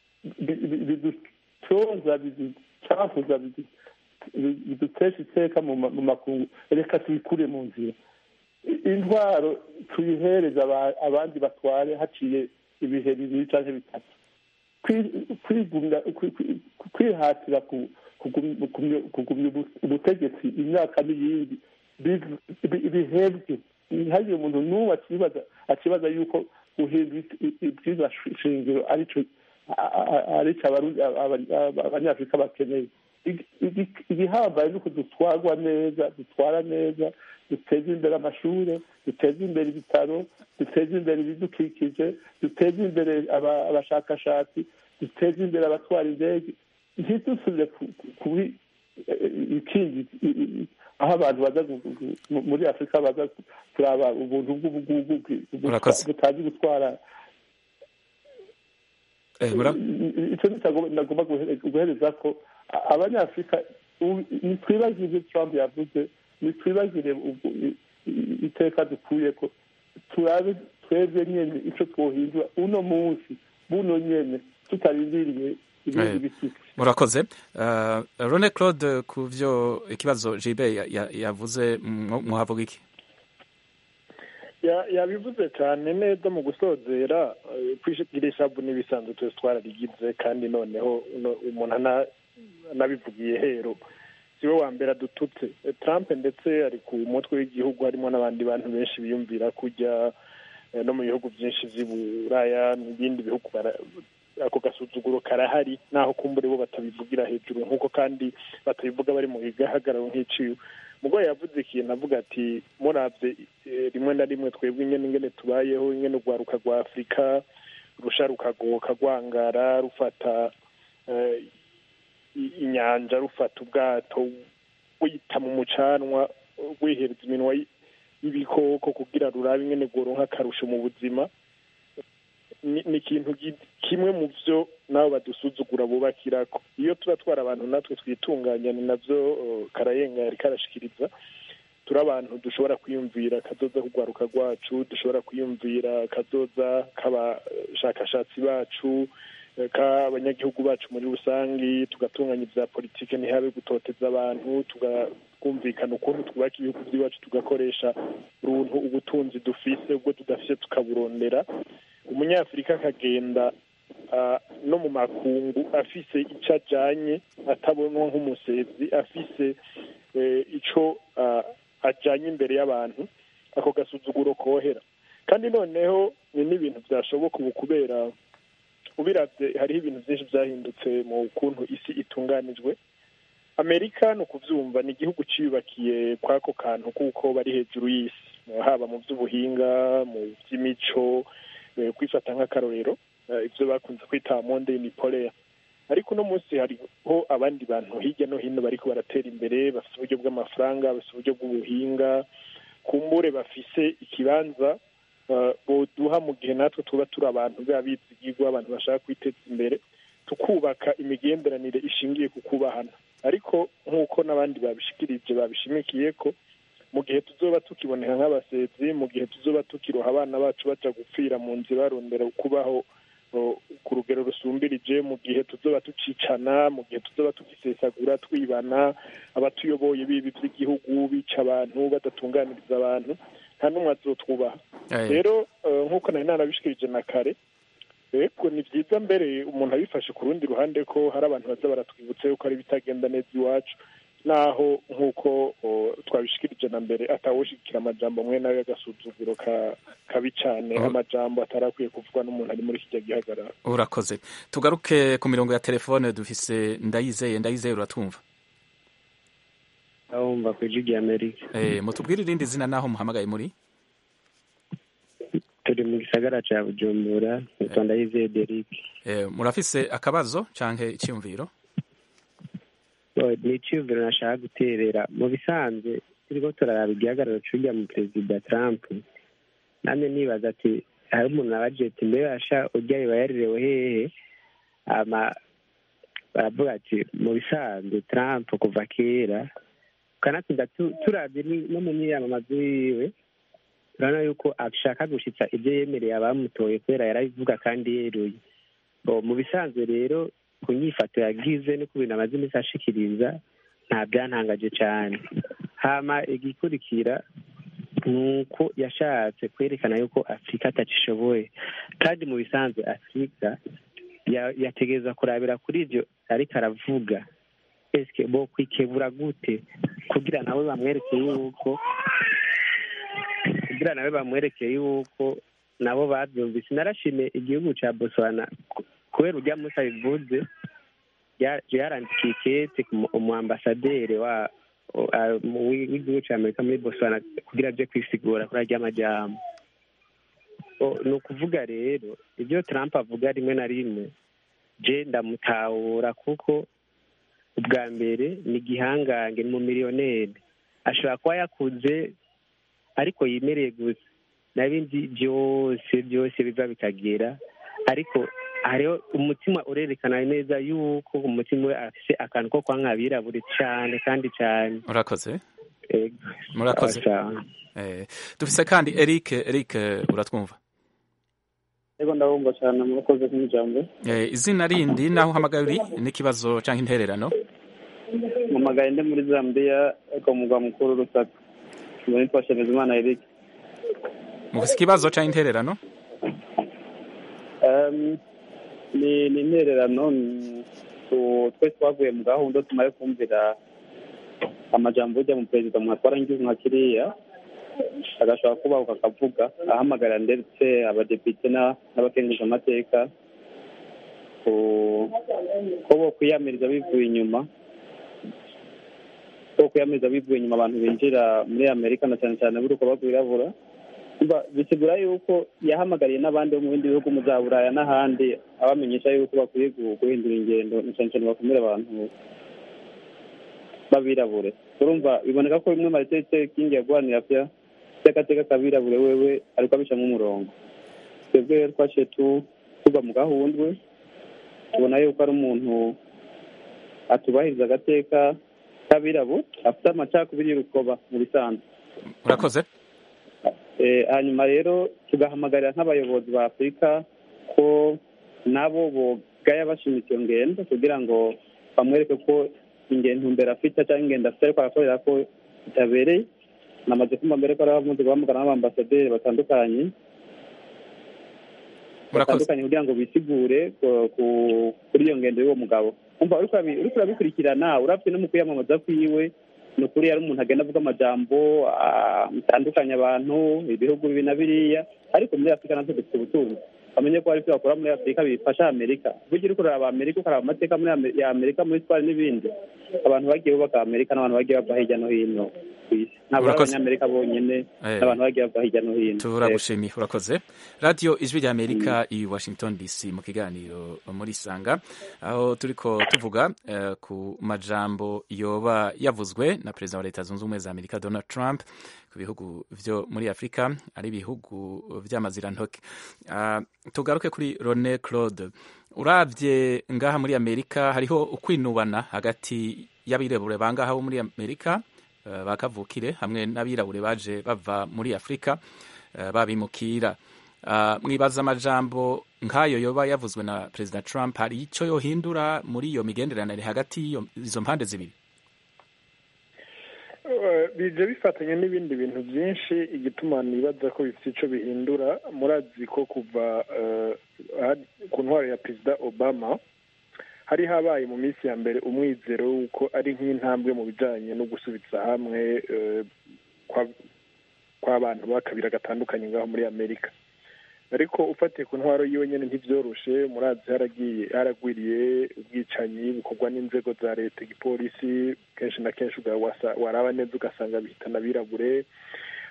Speaker 6: bidutoza biducafuza bidutesha iteka mu makungu reka tubikure mu nzira intwaro tuyihereza abandi batware haciye ibihe bibiri cyangwa bitatu kwihatira kugumya ubutegetsi imyaka n'iyindi bihebwe ntihagire umuntu n'uwo akibaza yuko guhindura ibwiza shingiro aricyo abanyafurika bakeneye igihambaye ni uko dutwarwa neza dutwara neza duteza imbere amashuri duteza imbere ibitaro duteza imbere ibidukikije duteza imbere abashakashatsi duteza imbere abatwara indege ntidusubire kuri ikindi aho abantu baza muri afurika baza kuraba ubuntu bw'ubugugu butazi gutwara icyo nagomba guhereza ko abanyafurika ntitwibagire ibyo trump yavuze ntitwibagire iteka dukuye ko turabe twebwe nyine icyo twohindura uno munsi buno nyine tutarindiriye ibindi bishyitsi
Speaker 1: murakoze rone claude ku byo ikibazo jibe yavuze muhavuga iki
Speaker 4: yabivuze cyane neza mu gusozera kwishyura isabu n'ibisanzwe twese twararigize kandi noneho umuntu anabivugiye hero siwe wa mbere adututse trump ndetse ari ku mutwe w'igihugu harimo n'abandi bantu benshi biyumvira kujya no mu bihugu byinshi by'i buraya n'ibindi bihugu ako gasuzuguro karahari naho kumbure bo batabivugira hejuru nk'uko kandi batabivuga bari mu gahagararo nk'iciwe mugore yavuze ikintu avuga ati murabye rimwe na rimwe twebwe ingene ingene tubayeho ingene urwaruka rwa afurika rusha rukagoka rwangara rufata inyanja rufata ubwato wita mu mucanwa wihereza iminwa y'ibikoko kugira rurabe ingene rworonka akarusho mu buzima ni ikintu kimwe mu byo nabo badusuzugura bubakirako iyo tuba twara abantu natwe twitunganya ni nabyo karayenga yari karashikiriza turi abantu dushobora kwiyumvira kazoza kugwaruka rwacu dushobora kwiyumvira kazoza k'abashakashatsi bacu k'abanyagihugu bacu muri rusange tugatunganya ibya politiki ntihabe gutoteza abantu tukumvikana ukuntu twubaka ibihugu by'iwacu tugakoresha uruntu ubutunzi dufise ubwo tudafise tukaburondera umunyafurika akagenda no mu makungu afise icyo ajyanye atabonwa nk'umusezi afise icyo ajyanye imbere y'abantu ako gasuzuguro kohera kandi noneho ni n'ibintu byashoboka ubu kubera ubirabye hariho ibintu byinshi byahindutse mu kuntu isi itunganijwe amerika ni ukubyumva ni igihugu cyiyubakiye kw'ako kantu kuko bari hejuru y'isi haba mu by'ubuhinga mu by'imico kwifata nk'akarorero ibyo bakunze kwita monde unipoleya ariko uno munsi hariho abandi bantu hirya no hino bariko baratera imbere bafite uburyo bw'amafaranga bafite uburyo bw'ubuhinga kumbure bafise ikibanza boduha mu gihe natwe tuba turi abantu b'abizigirwa abantu bashaka kwiteza imbere tukubaka imigenderanire ishingiye ku kubahana ariko nk'uko n'abandi babishikirije babishimikiye ko mu gihe tuzoba tukiboneka nk'abasezi mu gihe tuzoba tukiroha abana bacu baja gupfira mu nzira barondera kubaho ku rugero rusumbirije mu gihe tuzoba tucicana mu gihe tuzoba tugisesagura twibana abatuyoboye bibi by'igihugu bica abantu badatunganiriza abantu nta n'umwe azotwubaha rero nk'uko nari nanabishikirije na kare rero ni byiza mbere umuntu abifashe ku rundi ruhande ko hari abantu baza baratwibutsa yuko hari ibitagenda neza iwacu naho nk'uko twabishikirije na mbere atawushikira amajambo amwe nayo y'agasuzuguro kabi cyane amajambo atarakwiye kuvugwa n'umuntu ari muri kijya gihagarara
Speaker 1: urakoze tugaruke ku mirongo ya telefone dufise ndayizeye ndayizeye uratumva
Speaker 11: ndabumva ku ijwi ry'amerika
Speaker 1: mutubwire irindi zina naho muhamagaye muri
Speaker 11: turi mu gisagara ca bujumbura mu rwanda yizeye derike
Speaker 1: Eh, murafise akabazo canke icyumviro
Speaker 11: ni iciyumviro nashaka guterera mu bisanzwe turiko turaraba igihagararo c'urya mu perezida trump namwe nibaza ati hari umuntu nabaje ati mbe asha urya yoba yarirewe hehe ama baravuga ati mu bisanzwe trump kuva kera kanatsinda tu- turavye ni- no mu myiyamamazo yiwe turabona yuko ashaka gushitsa ibyo yemereye abamutoye kubera yarabivuga kandi yeruye Bo, mu bisanzwe rero ku nyifato yagize no ku bintu amaze iminsi ashikiriza nta byantangaje cyane hama igikurikira ni uko yashatse kwerekana yuko afurika atacishoboye kandi mu bisanzwe afurika ya- yategereza kurabira kuri ibyo ariko aravuga eske bo kwikebura gute kugira nawe bamwereke yuko kugira nawe bamwerekeye yuko nabo babyumvise narashimiye igihugu cya botswana ku- kubera urya munsi abivuze ya- yarandikiye ikete ku mu- umuambasaderi wa wa- mu- w'igihugu cya amerika muri botswana kugira aje kwisigura kuri arya majambo O, ni ukuvuga rero ibyo trump avuga rimwe na rimwe je ndamutahura kuko ubwa mbere ni igihangange ni umumiliyoneri ashobora kuba yakuze ariko yimereye gusa n'ibindi byose byose biva bikagera ariko hariho umutima urerekana neza yuko umutima we afise akantu ko kwa nk'abirabure cyane kandi cyane
Speaker 1: murakoze
Speaker 11: Ego.
Speaker 1: murakoze
Speaker 11: Sawa.
Speaker 1: Eh, dufise kandi eric eric uratwumva
Speaker 12: ego ndabumva cyane murakoze nk'ijambo
Speaker 1: Eh, izina rindi naho uhamagaye uri n'ikibazo canke intererano
Speaker 12: mpamagaye ndi muri zambia ariko mu mugwa mukuru rusaka ubu nitwa shemezimana eric
Speaker 1: mufise ikibazo canke intererano
Speaker 12: Em, ni ni intererano ni- tu- twe twavuye mu gahunda tumaze kumvira amajambo ujya mu perezida mwatwara nk'igihugu nka kiriya agashobora kubahuka akavuga ahamagarira ndetse abadepite na- n'abakenguza amateka ku- ko bo kwiyamiriza bivuye inyuma ko kwiyamiriza bivuye inyuma abantu binjira muri amerika na cyane cyane buri uko bagwirabura Umva, bisigura yuko yahamagariye n'abandi bo mu bindi bihugu mu za buraya n'ahandi abamenyesha yuko bakwiye gu- guhindura ingendo na cyane cyane bakumira abantu b'abirabure urumva biboneka ko bimwe marite kingi yaguhanira pya by'agateka k'abirabure wewe ariko abicamo umurongo twebwe rero twaciye tu- tuva mu gahundwe tubona yuko ari umuntu atubahiriza agateka k'abirabure afite amacakubiri y'urukoba mu bisanzwe
Speaker 1: murakoze
Speaker 12: Eh, hanyuma rero tugahamagarira nk'abayobozi ba afurika ko nabo bogaya bashimitse iyo ngendo kugira ngo bamwereke ko ingendo mbere afite cyangwa ingendo afite ariko arakorera ko itabereye namaze kumva mbere ko ari abamuzi guhamagara n'abambasaderi batandukanye batandukanye kugira ngo bisigure ku- ku- kuri iyo ngendo y'uwo mugabo umva uriko urabi- uriko urabikurikirana urabye no mu kwiyamamaza kwiwe ni ukuri yari umuntu agenda avuga amajambo ah, atandukanye abantu ibihugu bibi na biriya ariko muri afurika natwe dufite ubutunzi bamenye ko hari ibyo bakora muri afurika bifasha amerika burya uriko uraraba amerika ukaraba amateka muri Ame- ya amerika muri sipari n'ibindi abantu bagiye bubaka amerika n'abantu bagiye bava hirya no hino ku isi ntabwo ari
Speaker 1: Urakoze.
Speaker 12: abanyamerika bonyine
Speaker 1: Eh.
Speaker 12: n'abantu bagiye bava hirya no hino
Speaker 1: turagushimiye urakoze radiyo ijwi rya amerika i washington dc mu kiganiro muri sanga aho turiko tuvuga eh, ku majambo yoba yavuzwe na perezida wa leta zunze ubumwe za amerika donald trump ku bihugu vyo muri afurika ari ibihugu vy'amazirantoke Ah, tugaruke kuri rone claude uravye ngaha muri amerika hariho ukwinubana hagati y'abirabure bangaha bo muri amerika eh, bakavukire hamwe n'abirabure baje bava muri afurika eh, babimukira Ah, mwibaza amajambo nk'ayo yoba yavuzwe na perezida trump hari icyo yohindura muri iyo migenderanire hagati y'iyo- izo mpande zibiri
Speaker 4: Eh, bije bifatanya n'ibindi bintu byinshi igituma nibaza ko bifite icyo bihindura murazi ko kuva eh, aha- ku ntwaro ya perezida obama hari habaye mu minsi ya mbere umwizero w'uko ari nk'intambwe mu bijyanye no gusubiza hamwe eh, kwa- kw'abantu bakabira gatandukanye ngaho muri amerika ariko ufatiye ku ntwaro yiwe nyine ntibyoroshe murazi haragiye haragwiriye ubwicanyi bukorwa n'inzego za leta igipolisi kenshi na kenshi uga- wasa- waraba neza ugasanga bihitana abirabure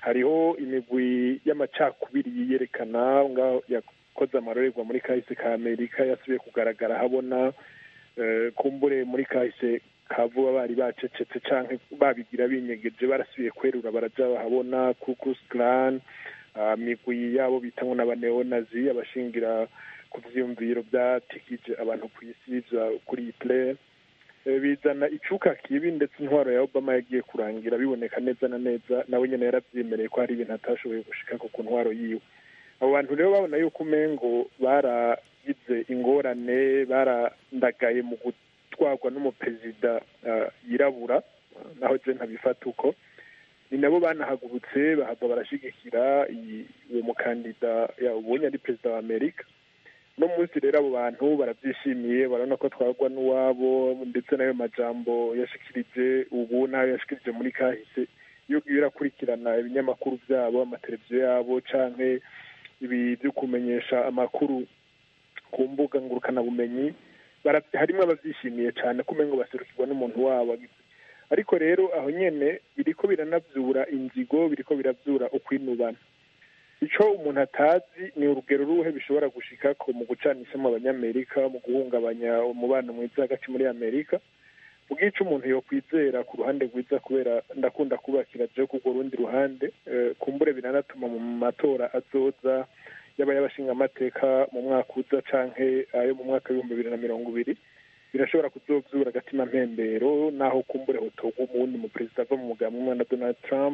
Speaker 4: hariho imigwi y'amacakubiri yiyerekana ngaho yakoze amarorerwa muri kahise ka amerika yasubiye kugaragara habona kumbure muri kahise ka vuba bari bacecetse cyangwa babigira binyegeje barasubiye kwerura baraja bahabona kukus clan migwi yabo bita ngo n'abaneonazi abashingira ku vyiyumviro byatikije abantu ku isi kuri iyi play bizana icuka kibi ndetse intwaro ya obama yagiye kurangira biboneka neza na neza nawe nyine yaravyemereye ko hari ibintu atashoboye gushika ku ntwaro yiwe abo bantu rero babona yuko umengo baragize ingorane barandagaye mu gutwarwa n'umuperezida yirabura naho je ntabifata uko ni nabo banahagurutse bahava barashigikira uwo mukandida ubonye ari perezida wa amerika no munsi rero abo bantu barabyishimiye barabona ko twagwa n'uwabo ndetse n'ayo majambo yashikirije ubu n'ayo yashikirije muri kahise iyo ugiye urakurikirana ibinyamakuru byabo amateleviziyo yabo canke ibi byo kumenyesha amakuru ku mbuga ngurukanabumenyi harimo ababyishimiye cyane ko umengo baserukirwa n'umuntu wabo ariko rero aho nyene biriko biranavyura inzigo biriko biravyura ukwinubana ico umuntu atazi ni urugero ruhe bishobora gushikako mu gucanishamo abanyamerika mu guhungabanya umubano mwiza hagati muri amerika ubwica umuntu yokwizera ku ruhande rwiza kubera ndakunda kubakira je kurwo rundi ruhande kumbure biranatuma mu matora azoza yaba y'abashinga amateka mu mwaka uza canke ayo mu mwaka w'ibihumbi bibiri na mirongo ibiri birashobora kuzovyura agatima mpembero naho kumbure hotorwa umuwundi mu perezida ava mu mugambwe umwe na donald trump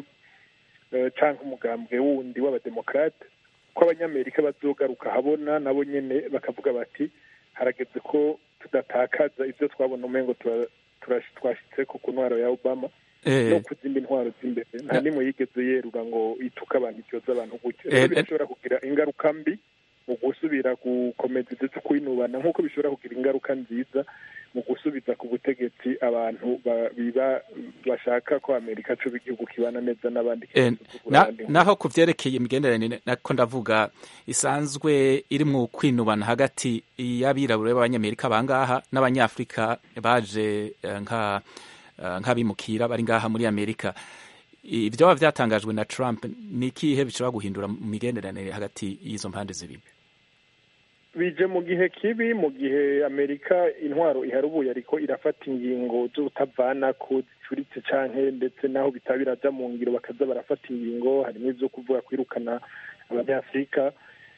Speaker 4: canke umugambwe wundi w'abademokrate ko abanyamerika bazogaruka habona nabo nyene bakavuga bati harageze ko tudatakaza ivyo twabona umengo twashitseko ku ntwaro ya obama no ku zindi ntwaro z'imbere nta nimwe yigeze yerura ngo ituke abantu ityoza abantu gutyo rero birashobora kugira ingaruka mbi mu gusubira gukomeza ndetse kwinubana nk'uko bishobora kugira ingaruka nziza mu gusubiza ku butegetsi abantu biba bashaka ko amerika coba igihugu kibana neza n'abandi
Speaker 1: naho ku vyerekeye imigenderanire nako ndavuga isanzwe iri mu kwinubana hagati y'abirabura b'abanyamerika bangaha n'abanyafurika baje nka nk'abimukira bari ngaha muri amerika ibyo baba byatangajwe na trump ni ikihe bishobora guhindura mu migenderanire hagati y'izo mpande zibiri
Speaker 4: bije mu gihe kibi mu gihe amerika intwaro iharubuye ariko irafata ingingo z'utavana ko zicuritse canke ndetse naho bitaba biraja mu ngiro bakaza barafata ingingo harimo ivyo kuvuga kwirukana abanyafurika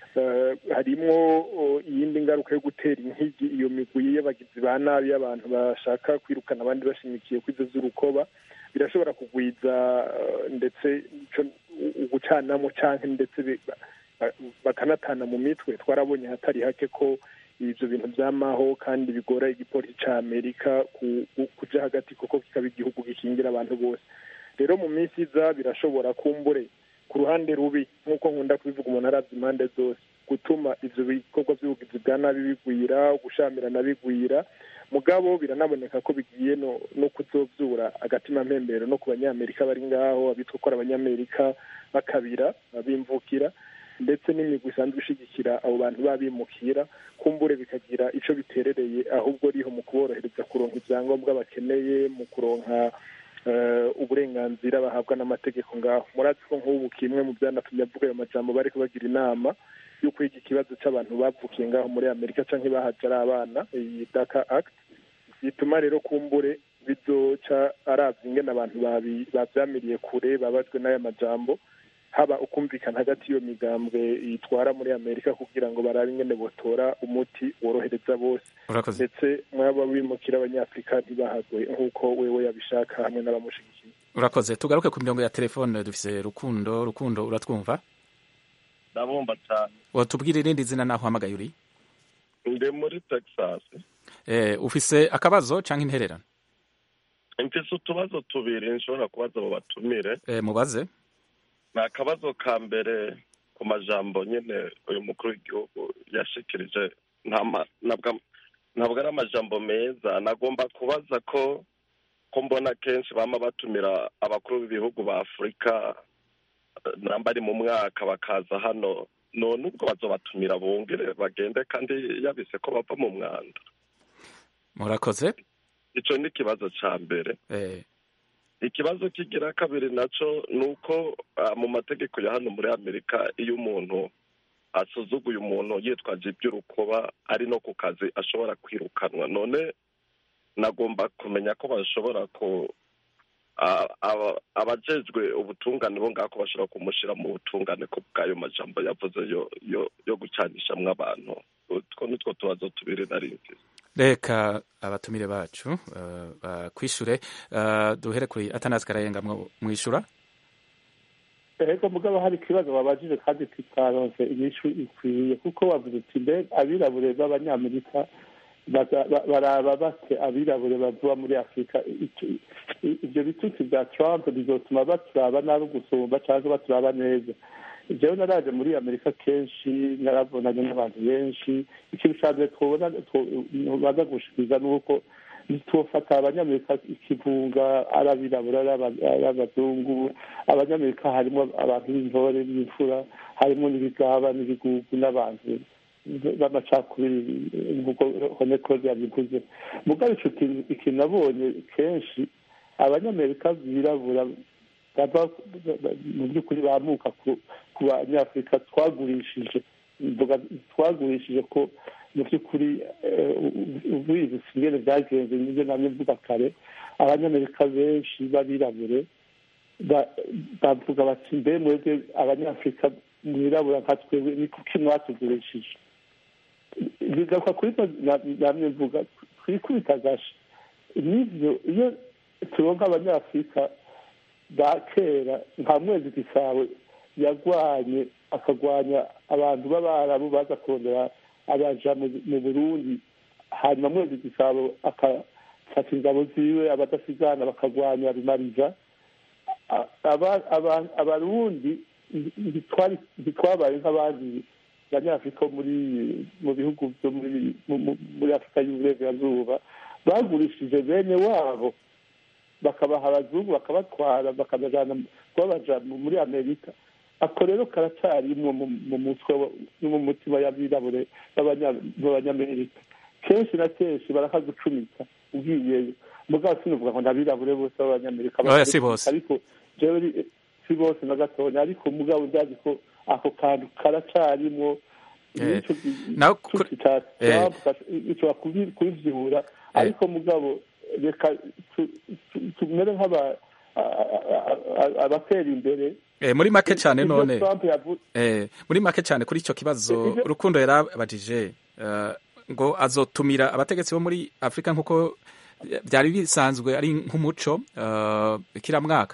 Speaker 4: harimwo iyindi ngaruka yo gutera inkigi iyo migwi y'abagizi ba nabi y'abantu bashaka kwirukana abandi bashimikiye kwizo z'urukoba birashobora kugwiza ndetse ugucanamo canke ndetse bakanatana mu mitwe twarabonye hatari hake ko ibyo bintu byamaho kandi bigora igipolisi cya amerika kuja hagati kuko kikaba igihugu gikingira abantu bose rero mu minsi iza birashobora kumbure ku ruhande rubi nk'uko nkunda kubivuga umuntu arabye impande zose gutuma ivyo bikorwa vy'ubugizi bwa nabi bigwira gushamirana bigwira mugabo biranaboneka ko bigiye no, no kuzovyura agatima mpembero no ku banyamerika bari ngaho abitwa ko ari abanyamerika bakabira bimvukira ndetse n'imigwi isanzwe ishigikira abo bantu babimukira kumbure bikagira ico biterereye ahubwo riho mu kuborohereza kuronka ivyangombwa bakeneye mu kuronka uburenganzira bahabwa n'amategeko ngaho murazi ko nk'ubu kimwe mu byanatumye avuga ayo majambo bariko bagira inama yo kwiga ikibazo c'abantu bavukiye ngaho muri amerika canke bahaje ari abana iyi daka act bituma rero kumbure bizoca aravye ingene abantu bavyamiriye kure babajwe n'aya majambo haba ukumvikana hagati y'iyo migambwe yitwara muri amerika kugira ngo barabe ingene botora umuti worohereza bose ndetse mwaba bimukira abanyafurika ntibahagwe nk'uko wewe yabishaka hamwe n'abamushigikiye
Speaker 1: urakoze tugaruke ku mirongo ya telefone dufise rukundo rukundo uratwumva
Speaker 13: ndabumva cyane
Speaker 1: watubwira irindi zina naho uhamagaye uri
Speaker 13: ndi muri texas
Speaker 1: eh, ufise akabazo canke intererano
Speaker 13: mfise utubazo tubiri nshobora kubaza abo batumire
Speaker 1: eh, mubaze
Speaker 13: ni akabazo ka mbere ku majambo nyine uyu mukuru w'igihugu yashikirije ntabwo ari amajambo meza nagomba kubaza ko ko mbona kenshi bama batumira abakuru b'ibihugu ba afurika namba ari mu mwaka bakaza hano none ubwo bazobatumira bongere bagende kandi yabise ko bava mu mwanda
Speaker 1: murakoze
Speaker 13: ico ni ikibazo ca mbere ikibazo kigira kabiri naco ni uko ah, mu mategeko ya hano muri amerika iyo umuntu asuzuguye umuntu yitwaje iby'urukoba ari no ku kazi ashobora kwirukanwa none nagomba kumenya ko bashobora ku ah, aba- abajejwe ubutungane bo ngako bashobora kumushyira mu butungane ko bw'ayo majambo yavuze yo yo yo gucanishamwo abantu utwo nitwo tubazo tubiri nari mfise
Speaker 1: reka abatumire bacu uh, bakwishure uh, duhere kuri atanasi karayenga mwo- mwishura
Speaker 6: ego mugabo hari ikibazo babajije kandi tutaronse inyishu ikwiye kuko bavuze uti mbe abirabure b'abanyamerika baza- ba- baraba bate abirabure bavuba muri afurika Iki- i- ibyo bitutsi bya trump bizotuma baturaba nabi gusumba cyangwa baturaba neza jewe naraje muri amerika kenshi narabonanye n'abantu benshi ikintu ca mbere twobona baza gushikiriza ni uko ntitwofata abanyamerika ikivunga ari abirabura ari aba- ari abazungu abanyamerika harimo abantu b'intore b'imfura harimo n'ibigaba n'ibigugu n'abantu b'amacakubiri nk'uko honekose yabivuze mugabo ico kintu ikintu nabonye kenshi abanyamerika birabura bava mu by'ukuri bamuka ku- ku banyafurika twagurishije mvuga twagurishije ko mu by'ukuri ubizi singene byagenze nibyo namye mvuga kare abanyamerika benshi b'abirabure ba- bavuga bati mbe mwebwe abanyafurika mwirabura nka twebwe ni kuki mwatugurishije bigaruka kuri ivyo na- namye mvuga twikubita agashi nivyo iyo turonka abanyafurika ba kera nka mwezi gisabo yagwanye akagwanya abantu b'abarabu baza kurondera abaja mu- mu burundi hanyuma mwezi gisabo akafata ingabo ziwe abadasigana bakagwanya rumariza A- aba- aba- abarundi ntitwari- ntitwabaye nk'abandi banyafurika bo muri mu bihugu byo muri mu- mu- muri afurika y'uburengerazuba bagurishije bene wabo bakabaha abazungu bakabatwara bakabajana kubabaja mu- muri amerika ako rero karacyarimwo mu mu mutwe wa- no mu mutima y'abirabure b'abanya- b'abanyamerika kenshi na kenshi barakagucumita ugiyeyo mugabo sinuvuga ngo nabirabure bose b'abanyamerika
Speaker 1: Oya, si bose.
Speaker 6: ariko jewe ri- si bose na gatonya ariko mugabo ndazi ko ako kantu karacyarimwo
Speaker 1: Eh,
Speaker 6: nico gi-
Speaker 1: naho
Speaker 6: tuti ca
Speaker 1: eh.
Speaker 6: Trump gash- ishobora kubi- kubivyura ariko mugabo reka tu- tu- tumere nk'aba a- a- a- abatera imbere
Speaker 1: Eh, muri make cyane
Speaker 6: Ibyo
Speaker 1: none
Speaker 6: Trump yavu-
Speaker 1: eh, muri make cyane kuri icyo kibazo
Speaker 6: Ibyo-
Speaker 1: rukundo yarabajije eh, ngo azotumira abategetsi bo muri afurika nk'uko byari bisanzwe ari nk'umuco eh, kiramwaka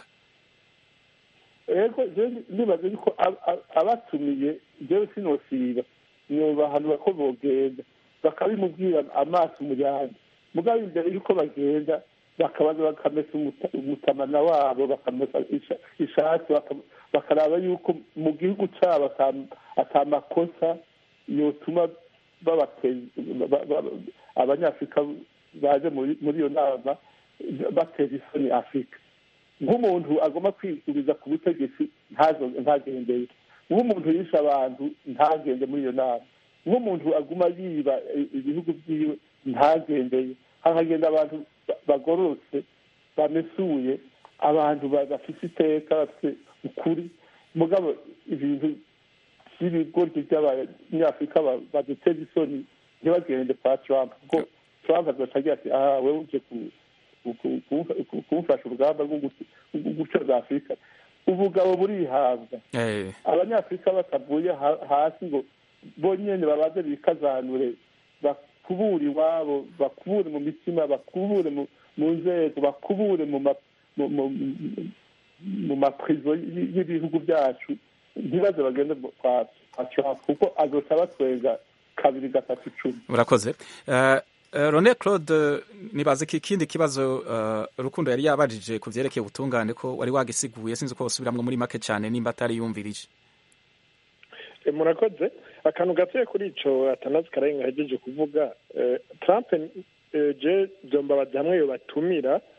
Speaker 6: ego jewe nibaza yuko ab- ab- abatumiye jewe sinosiba nobahanura ko bogenda bakabimubwira amaso umuryango mugabo imbere yuko bagenda bakabaza bakamesa umuta- umutamana wabo bakamesa isha- ishati baka- bakaraba yuko mu gihugu cyabo ata- ata makosa yotuma babateza ba- ba- abanyafurika baje muri muri iyo nama bateza isoni afurika nk'umuntu agomba kwisubiza ku butegetsi ntazo ntagendeye nk'umuntu yishe abantu ntagende muri iyo nama nk'umuntu aguma yiba i- ibihugu byiwe ntagendeye hakagenda abantu ba- bagororotse bamesuye abantu ba- bafite iteka bafite ukuri mugabo ibintu by'ibigoryi by'abanyafurika ba- baduteza isoni ntibagende kwa trump kuko trump azoca agira ati aha wewe uje ku- ku- ku- ku- kumfasha urugamba rwo guc- rwo gucoza afurika ubugabo burihabwa
Speaker 1: Eh,
Speaker 6: abanyafurika batavuye ha- hasi ngo bonyene babaze bikazanure bakubure iwabo bakubure mu mitima bakubure mu mu nzego bakubure mu ma- mu- mu- mu- mu maprizo y- y'ibihugu byacu ntibaze bagende mu- kwa kwa Trump kuko azoca abatwenga kabiri gatatu icumi
Speaker 1: murakoze Eh, eh, Rone Claude nibaze ko ikindi kibazo eh, rukundo yari yabajije ku byerekeye ubutungane ko wari wagisiguye sinzi ko wasubiramwo muri make cyane nimba atari yumvirije
Speaker 4: E, murakoze akantu gatoya kuri ico atanazi kararenga ahejeje kuvuga eh, trump eh, je vyombabaza hamwe yo batumira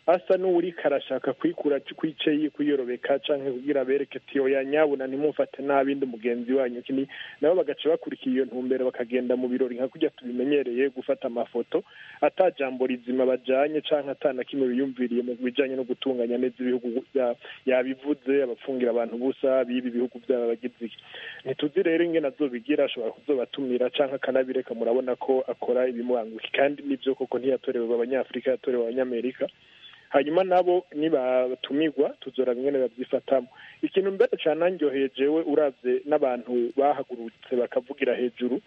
Speaker 4: asa n'uwuriko arashaka kwikura kwice kwiyorobeka canke kugira abereke ati oya nyabuna ntimumfate nabi ndi mugenzi wanyu kini nabo bagaca bakurikira iyo ntumbero bakagenda mu birori nka kurya tubimenyereye gufata amafoto ata jambo rizima bajanye canke ata na kimwe biyumviriye mu bijanye no gutunganya neza ibihugu vyabo yabivuze abapfungira abantu busa bibi ibihugu vyabo abagize iki ntituzi rero ingene azobigira ashobora kuzobatumira canke akanabireka murabona ko akora ibimubanguki kandi nivyo koko ntiyatorewe abanyafurika yatorewe abanyamerika hanyuma nabo nibatumirwa tuzoraba ingene babyifatamo ikintu mbere cane anryoheye jewe uravye n'abantu bahagurutse bakavugira hejuru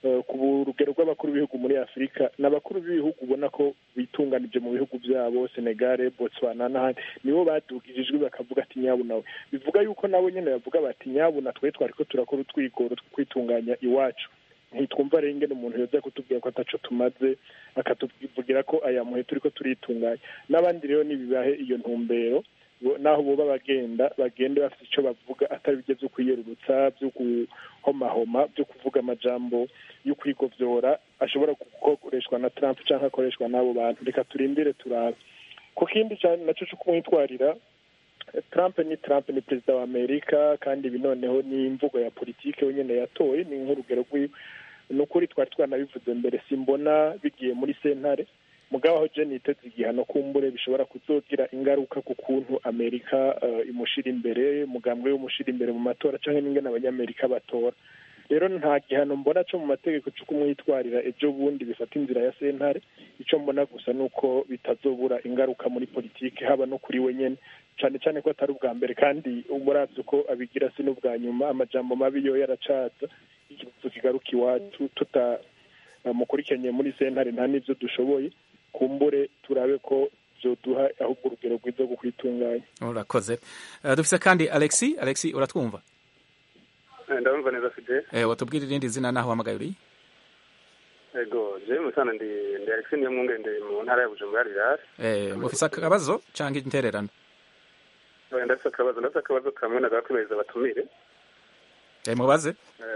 Speaker 4: ku rugero rw'abakuru b'ibihugu muri afurika ni abakuru b'ibihugu ubona ko bitunganije mu bihugu byabo senegare botswana n'ahandi nibo badugije ijwi bakavuga ati nyabu nawe bivuga yuko nabo nyine bavuga bati nyabu na twe twari ko turakora utwigoro two kwitunganya iwacu ntitwumva rero ingene umuntu yoza kutubwira ko ataco tumaze akatuvugira ko aya muhe turi ko turitunganya n'abandi rero nibibahe iyo ntumbero naho boba bagenda bagende bafite icyo bavuga atari bijya byo kwiyerurutsa byo guhomahoma byo kuvuga amajambo yo kwigovyora ashobora gukoreshwa na Trump cyangwa akoreshwa n'abo bantu reka turindire turabe ku kindi cyane naco cyo kumwitwarira Trump ni Trump ni perezida wa Amerika kandi ibi noneho ni imvugo ya politike wenyine yatoye ni nk'urugero rw'iwe ni ukuri twari twanabivuze mbere simbona bigiye muri sentare mugabo aho jeni yiteze igihano kumbure bishobora kuzogira ingaruka ku kuntu amerika imushira imbere umugambwe w'umushira imbere mu matora cyangwa n'ingene abanyamerika batora rero nta gihano mbona cyo mu mategeko cyo kumwitwarira ejo bundi bifata inzira ya sentare icyo mbona gusa ni uko bitazobura ingaruka muri politiki haba no kuri we nyine cyane cyane ko atari ubwa mbere kandi umurabyo uko abigira si n'ubwa nyuma amajambo mabi yo yaracaza ikibazo kigaruka iwacu tutamukurikiranye muri sentare nta n'ibyo dushoboye kumbure turabe ko byoduha ahubwo urugero rwiza rwo kwitunganya
Speaker 1: urakoze dufise kandi alexi alexi uratwumva
Speaker 14: ndabumva neza fide
Speaker 1: watubwira irindi zina naho uhamagaye uri
Speaker 14: ego jewe musana ndi ndi alexi niyo mwunge ndi mu ntara ya bujumbura rirasi
Speaker 1: mufise akabazo canke intererano
Speaker 14: ndafise akabazo ndafise akabazo kamwe nagakwemeza batumire
Speaker 1: mubaze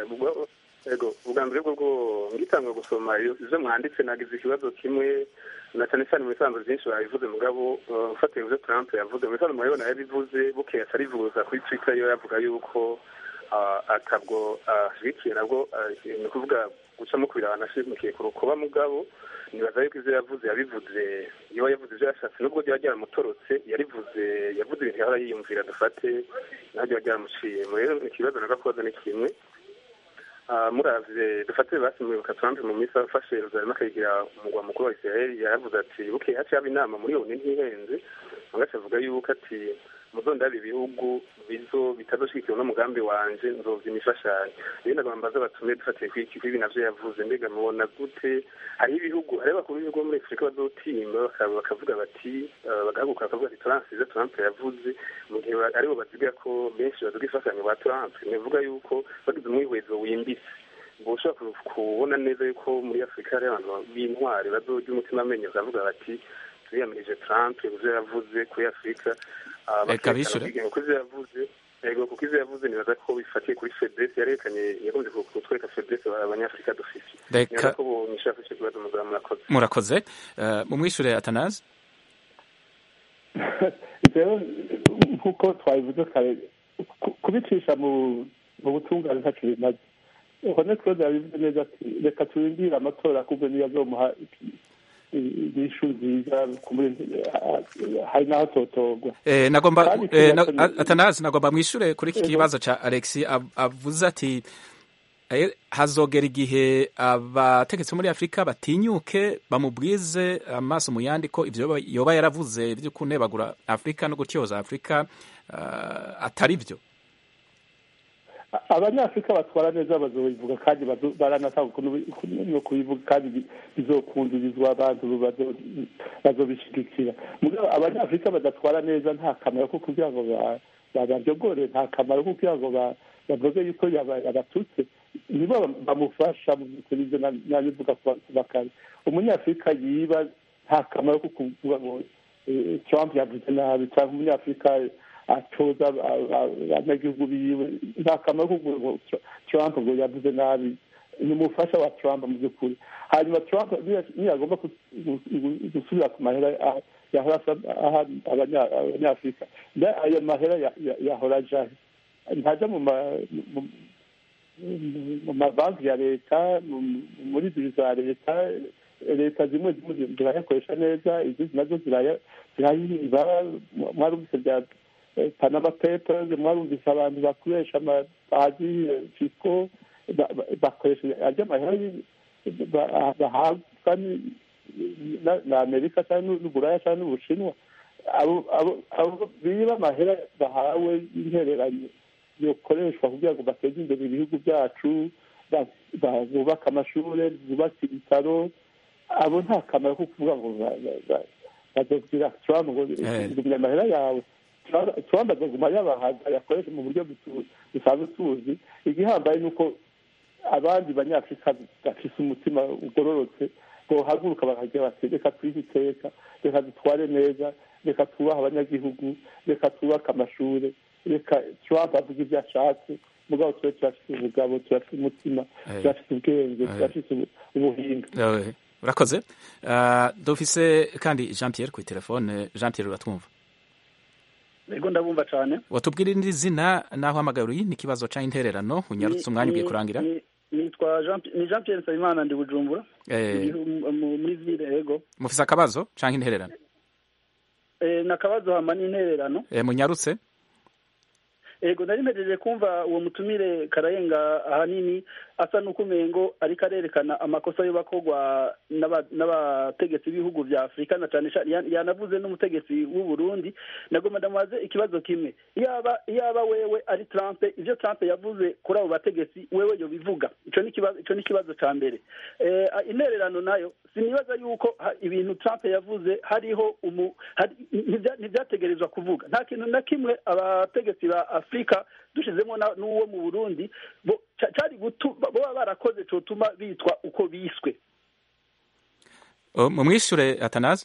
Speaker 14: ego ubwa mbere bwo bwo ngitangwa gusoma ivyo mwanditse nagize ikibazo kimwe na cyane cyane mu bisanzwe byinshi babivuze mugabo ufatiye ivyo Trump yavuze mu bisanzwe murabibona yabivuze bukeye atarivuza kuri Twitter yo yavuga yuko atabwo ashyigikiye nabwo ni ukuvuga gucamo kubira abantu ashyigikiye ku rukuba mugabo nibaza yuko ivyo yavuze yabivuze iyo yavuze ivyo yashatse nubwo ryaba ryaramutorotse yarivuze yavuze ibintu yahora yiyumvira dufate naho ryaba ryaramuciye rero ikibazo nagakoze ni kimwe muravye dufate basi mwibuka Trump mu minsi afashe Yerusalemu akayigira umugwa mukuru wa Israel yaravuze ati bukeye haciye haba inama muri yone ntihenze agaca avuga yuko ati muzondaba ibihugu bizo bitazoshyigikiwe n'umugambi wanje nzovya imifashanyo rero nagomba mbaza batume dufatiye kwiki kwibi navyo yavuze mbega mubona gute hariho ibihugu hariho abakuru b'ibihugu bo muri afurika bazotimba bakavuga bati bagahaguruka bakavuga ati turansize trump yavuze mu gihe aribo baziga ko benshi baduga imfashanyo ba trump nivuga yuko bagize umwihwezo wimbitse ngo ushobora kubona neza yuko muri afurika hari abantu b'intwari bazorya umutima amenyo bakavuga bati turiyamirije trump ivyo yavuze kuri afurika
Speaker 1: reka bishure
Speaker 14: kuko ivyo yavuze ego kuko ivyo yavuze nibaza ko bifatiye kuri fedrese yarekanye yagombye kutwereka fedrese abanyafurika dufise
Speaker 1: reka
Speaker 14: ko bonyishaka ico kibazo mugabo murakoze
Speaker 1: murakoze mumwishure atanazi
Speaker 6: rero nk'uko twabivuze kare kubicisha mu butungane ntaco bimaze honest claude yabivuze neza ati reka turindire amatora kubwo niyo azomuha inyishu nziza hari n'aho totorwa
Speaker 1: nagomba atanazi nagomba mwishure kuri iki kibazo ca alexi avuze ati hazogera igihe abategetsi muri afurika batinyuke bamubwize amaso mu yandi ko ivyo yoba yaravuze vyo kunebagura afurika no gutyoza afurika atari vyo
Speaker 6: abanyafurika batwara neza bazobivuga kandi baranatanga no kubivuga kandi bizokundurizwa abantu bazobishigikira mugabo abanyafurika badatwara neza nta kamaro ko kugira ngo babaryogore nta kamaro ko kugira ngo bavuge yuko yabatutse nibo bamufasha mu by'ukuri ibyo nabivuga kuva kare umunyafurika yiba nta kamaro ko kuvuga ngo trump yavuze nabi cyangwa umunyafurika atoza abanyagihugu biwe nta kamaro ko kuvuga ngo trump ngo yavuze nabi ni umufasha wa trump mu by'ukuri hanyuma trump niyagomba gusubira ku mahera yahora aha abanyafurika ayo mahera yahora ajahe ntajya mu mu mabanki ya leta muri biro za leta leta zimwe zimwe zirayakoresha neza izindi nazo zirayiba mwarumvise bya panama papers mwarumvise abantu bakoresha amabazi fisiko bakoresha arya mahera bahabwa na amerika cyangwa n'uburaya cyangwa n'ubushinwa abo biba amahera bahawe y'intereranyo yokoreshwa kugira ngo bateze imbere ibihugu byacu bubake amashuri bubake ibitaro abo nta kamaro ko kuvuga ngo bazobwira trump ngo ngumya amahera yawe trump azoguma yabahaga yakoresha mu buryo dusanzwe tuzi igihambaye ni uko abandi banyafurika bafise umutima ugororotse bohaguruka bakagira bati reka twihe iteka reka dutware neza reka twubahe abanyagihugu reka twubake amashuri reka trump avuga ibyo ashatse mugabo tube turafite ubugabo turafite umutima turafite ubwenge turafite ubuhinga
Speaker 1: urakoze dufise kandi jean pierre kuri telefone jean pierre uratwumva
Speaker 15: ego ndabumva cyane
Speaker 1: watubwira indi zina naho hamagaye ni ikibazo cyangwa intererano unyarutse umwanya ugiye kurangira
Speaker 15: nitwa jean ni jean pierre nsabimana ndi bujumbura muri ville ego
Speaker 1: mufise akabazo cyangwa intererano
Speaker 15: ni akabazo hama n'intererano
Speaker 1: munyarutse
Speaker 15: ego nari mpejeje kumva uwo mutumire karayenga ahanini asa n'ukumengo ariko arerekana amakosa yo bakorwa n'abategetsi b'ibihugu vya afurika na cane yanavuze n'umutegetsi w'u burundi nagomba ndamubaze ikibazo kimwe iyaba iyaba wewe ari trump ivyo trump yavuze kuri abo bategetsi wewe yobivuga ico ni ikibazo ico ni ikibazo ca mbere intererano nayo sinibaza yuko ibintu trump yavuze hariho umu ntibyategerezwa kuvuga nta kintu na kimwe abategetsi ba afurika dushizemo n'uwo mu burundi cyari boba barakoze cotuma bitwa uko biswe
Speaker 1: mumwishure atanazi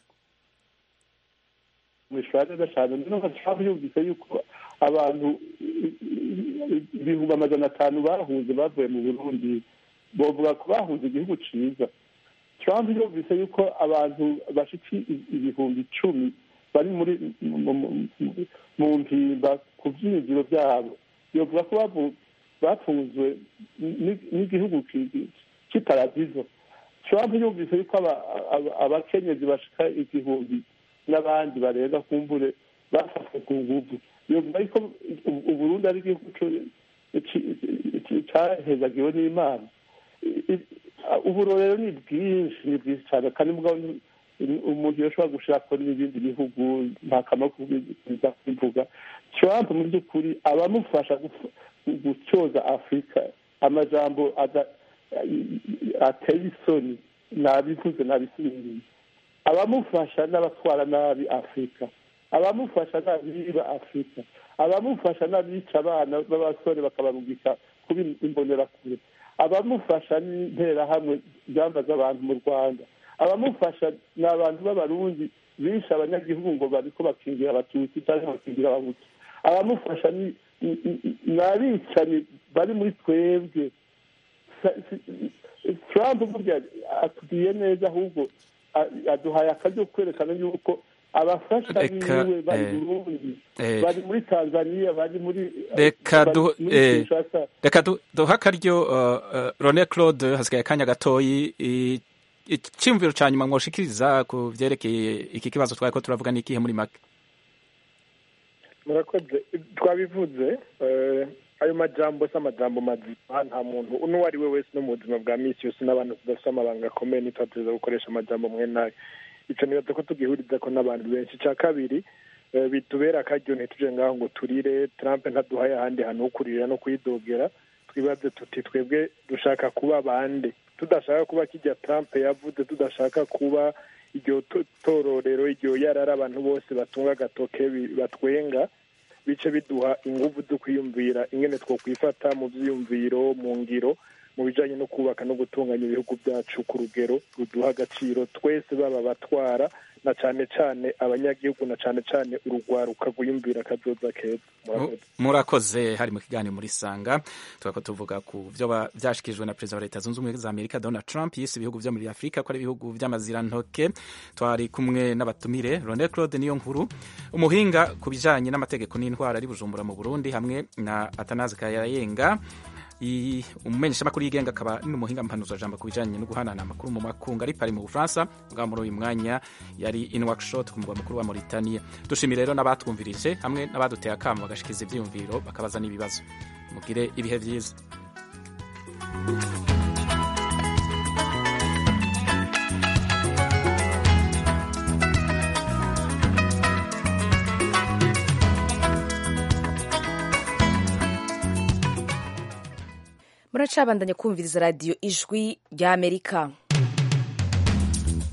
Speaker 6: mwishure neza cyane numva trump yumvise yuko abantu ibihumbi amajana atanu bahunze bavuye mu burundi bovuga ko bahunze igihugu ciza trump yumvise yuko abantu bashika ibihumbi icumi bari muri mu mpimba ku byinjiro byabo yovuga ko bafunzwe n'igihugu cy'iparadizo trump yumvise yuko abakenyezi bashika igihumbi n'abandi barenga kumbure bafashwe ku nguvu yovuga yuko uburundi ari igihugu cahezagiwe n'imana uburorero ni bwinshi ni bwinshi cyane kandi mugabo umuntu yoshobora gushaka n'ibindi bihugu nta kamaro kubiza kubivuga trump mu by'ukuri abamufasha gutyoza afurika amajambo ateye isoni nabivuze nabisubiriye abamufasha n'abatwara nabi afurika abamufasha n'abiba afurika abamufasha n'abica abana b'abasore bakabarungika kuba imbonerakure abamufasha n'interahamwe byambaza abantu mu rwanda abamufasha ni abantu b'abarundi bishe abanyagihugu ngo bariko bakingira abatutsi cyangwa bakingira abahutu abamufasha ni abicanyi bari muri twebwe trump burya atubwiye neza ahubwo aduhaye akaryo kwerekana yuko abafasha biwe bari burundi bari muri tanzania bari muri
Speaker 1: reka duhe akaryo rone claude hasigaye akanya gatoyi icyumviro cya nyuma mwoshikiriza ku byerekeye iki kibazo twari ko turavuga ni ikihe muri make
Speaker 4: murakoze twabivuze ayo majambo si amajambo mazima nta muntu n'uwo ari we wese no mu buzima bwa minsi yose n'abantu tudafite amabanga akomeye ntitwateza gukoresha amajambo mwe nayo icyo nibaza ko tugihuriza ko n'abantu benshi icya kabiri bitubera akaryo ntituje ngaho ngo turire Trump ntaduhaye ahandi hantu ho kuririra no kuyidogera twibaze tuti twebwe dushaka kuba bande tudashaka kuba kijya Trump yavuze tudashaka kuba iryo tororero iryo yarara abantu bose batunga agatoke batwenga bice biduha ingufu zo kwiyumvira ingene two kwifata mu byiyumviro mu ngiro mu bijanye no kubaka no gutunganya ibihugu byacu ku rugero ruduha agaciro twese baba abatwara na cane cane abanyagihugu na cane cane urugwaruka rwiyumvira akazoza keza murakoze
Speaker 1: murakoze hari mu kiganiro muri sanga tukaba tuvuga ku byo byashyikirijwe na perezida wa leta zunze ubumwe za amerika donald trump yise ibihugu byo muri afurika ko ari ibihugu by'amazirantoke twari kumwe n'abatumire ronel claude niyo nkuru umuhinga ku bijyanye n'amategeko n'indwara ari bujumbura mu burundi hamwe na atanazi kayayenga umumenyeshamakuru yigenga akaba n'umuhinga mpanuzajambo ku bijyanye no guhanana amakuru mu makungu ari pari mu bufaransa bwa muri uyu mwanya yari in workshop ku mugwa mukuru wa Mauritania dushimire rero n'abatwumvirije hamwe n'abaduteye akamo bagashikiza ibyiyumviro bakabaza n'ibibazo mugire ibihe byiza
Speaker 16: muracabandanya kumviriza radiyo ijwi ry'amerika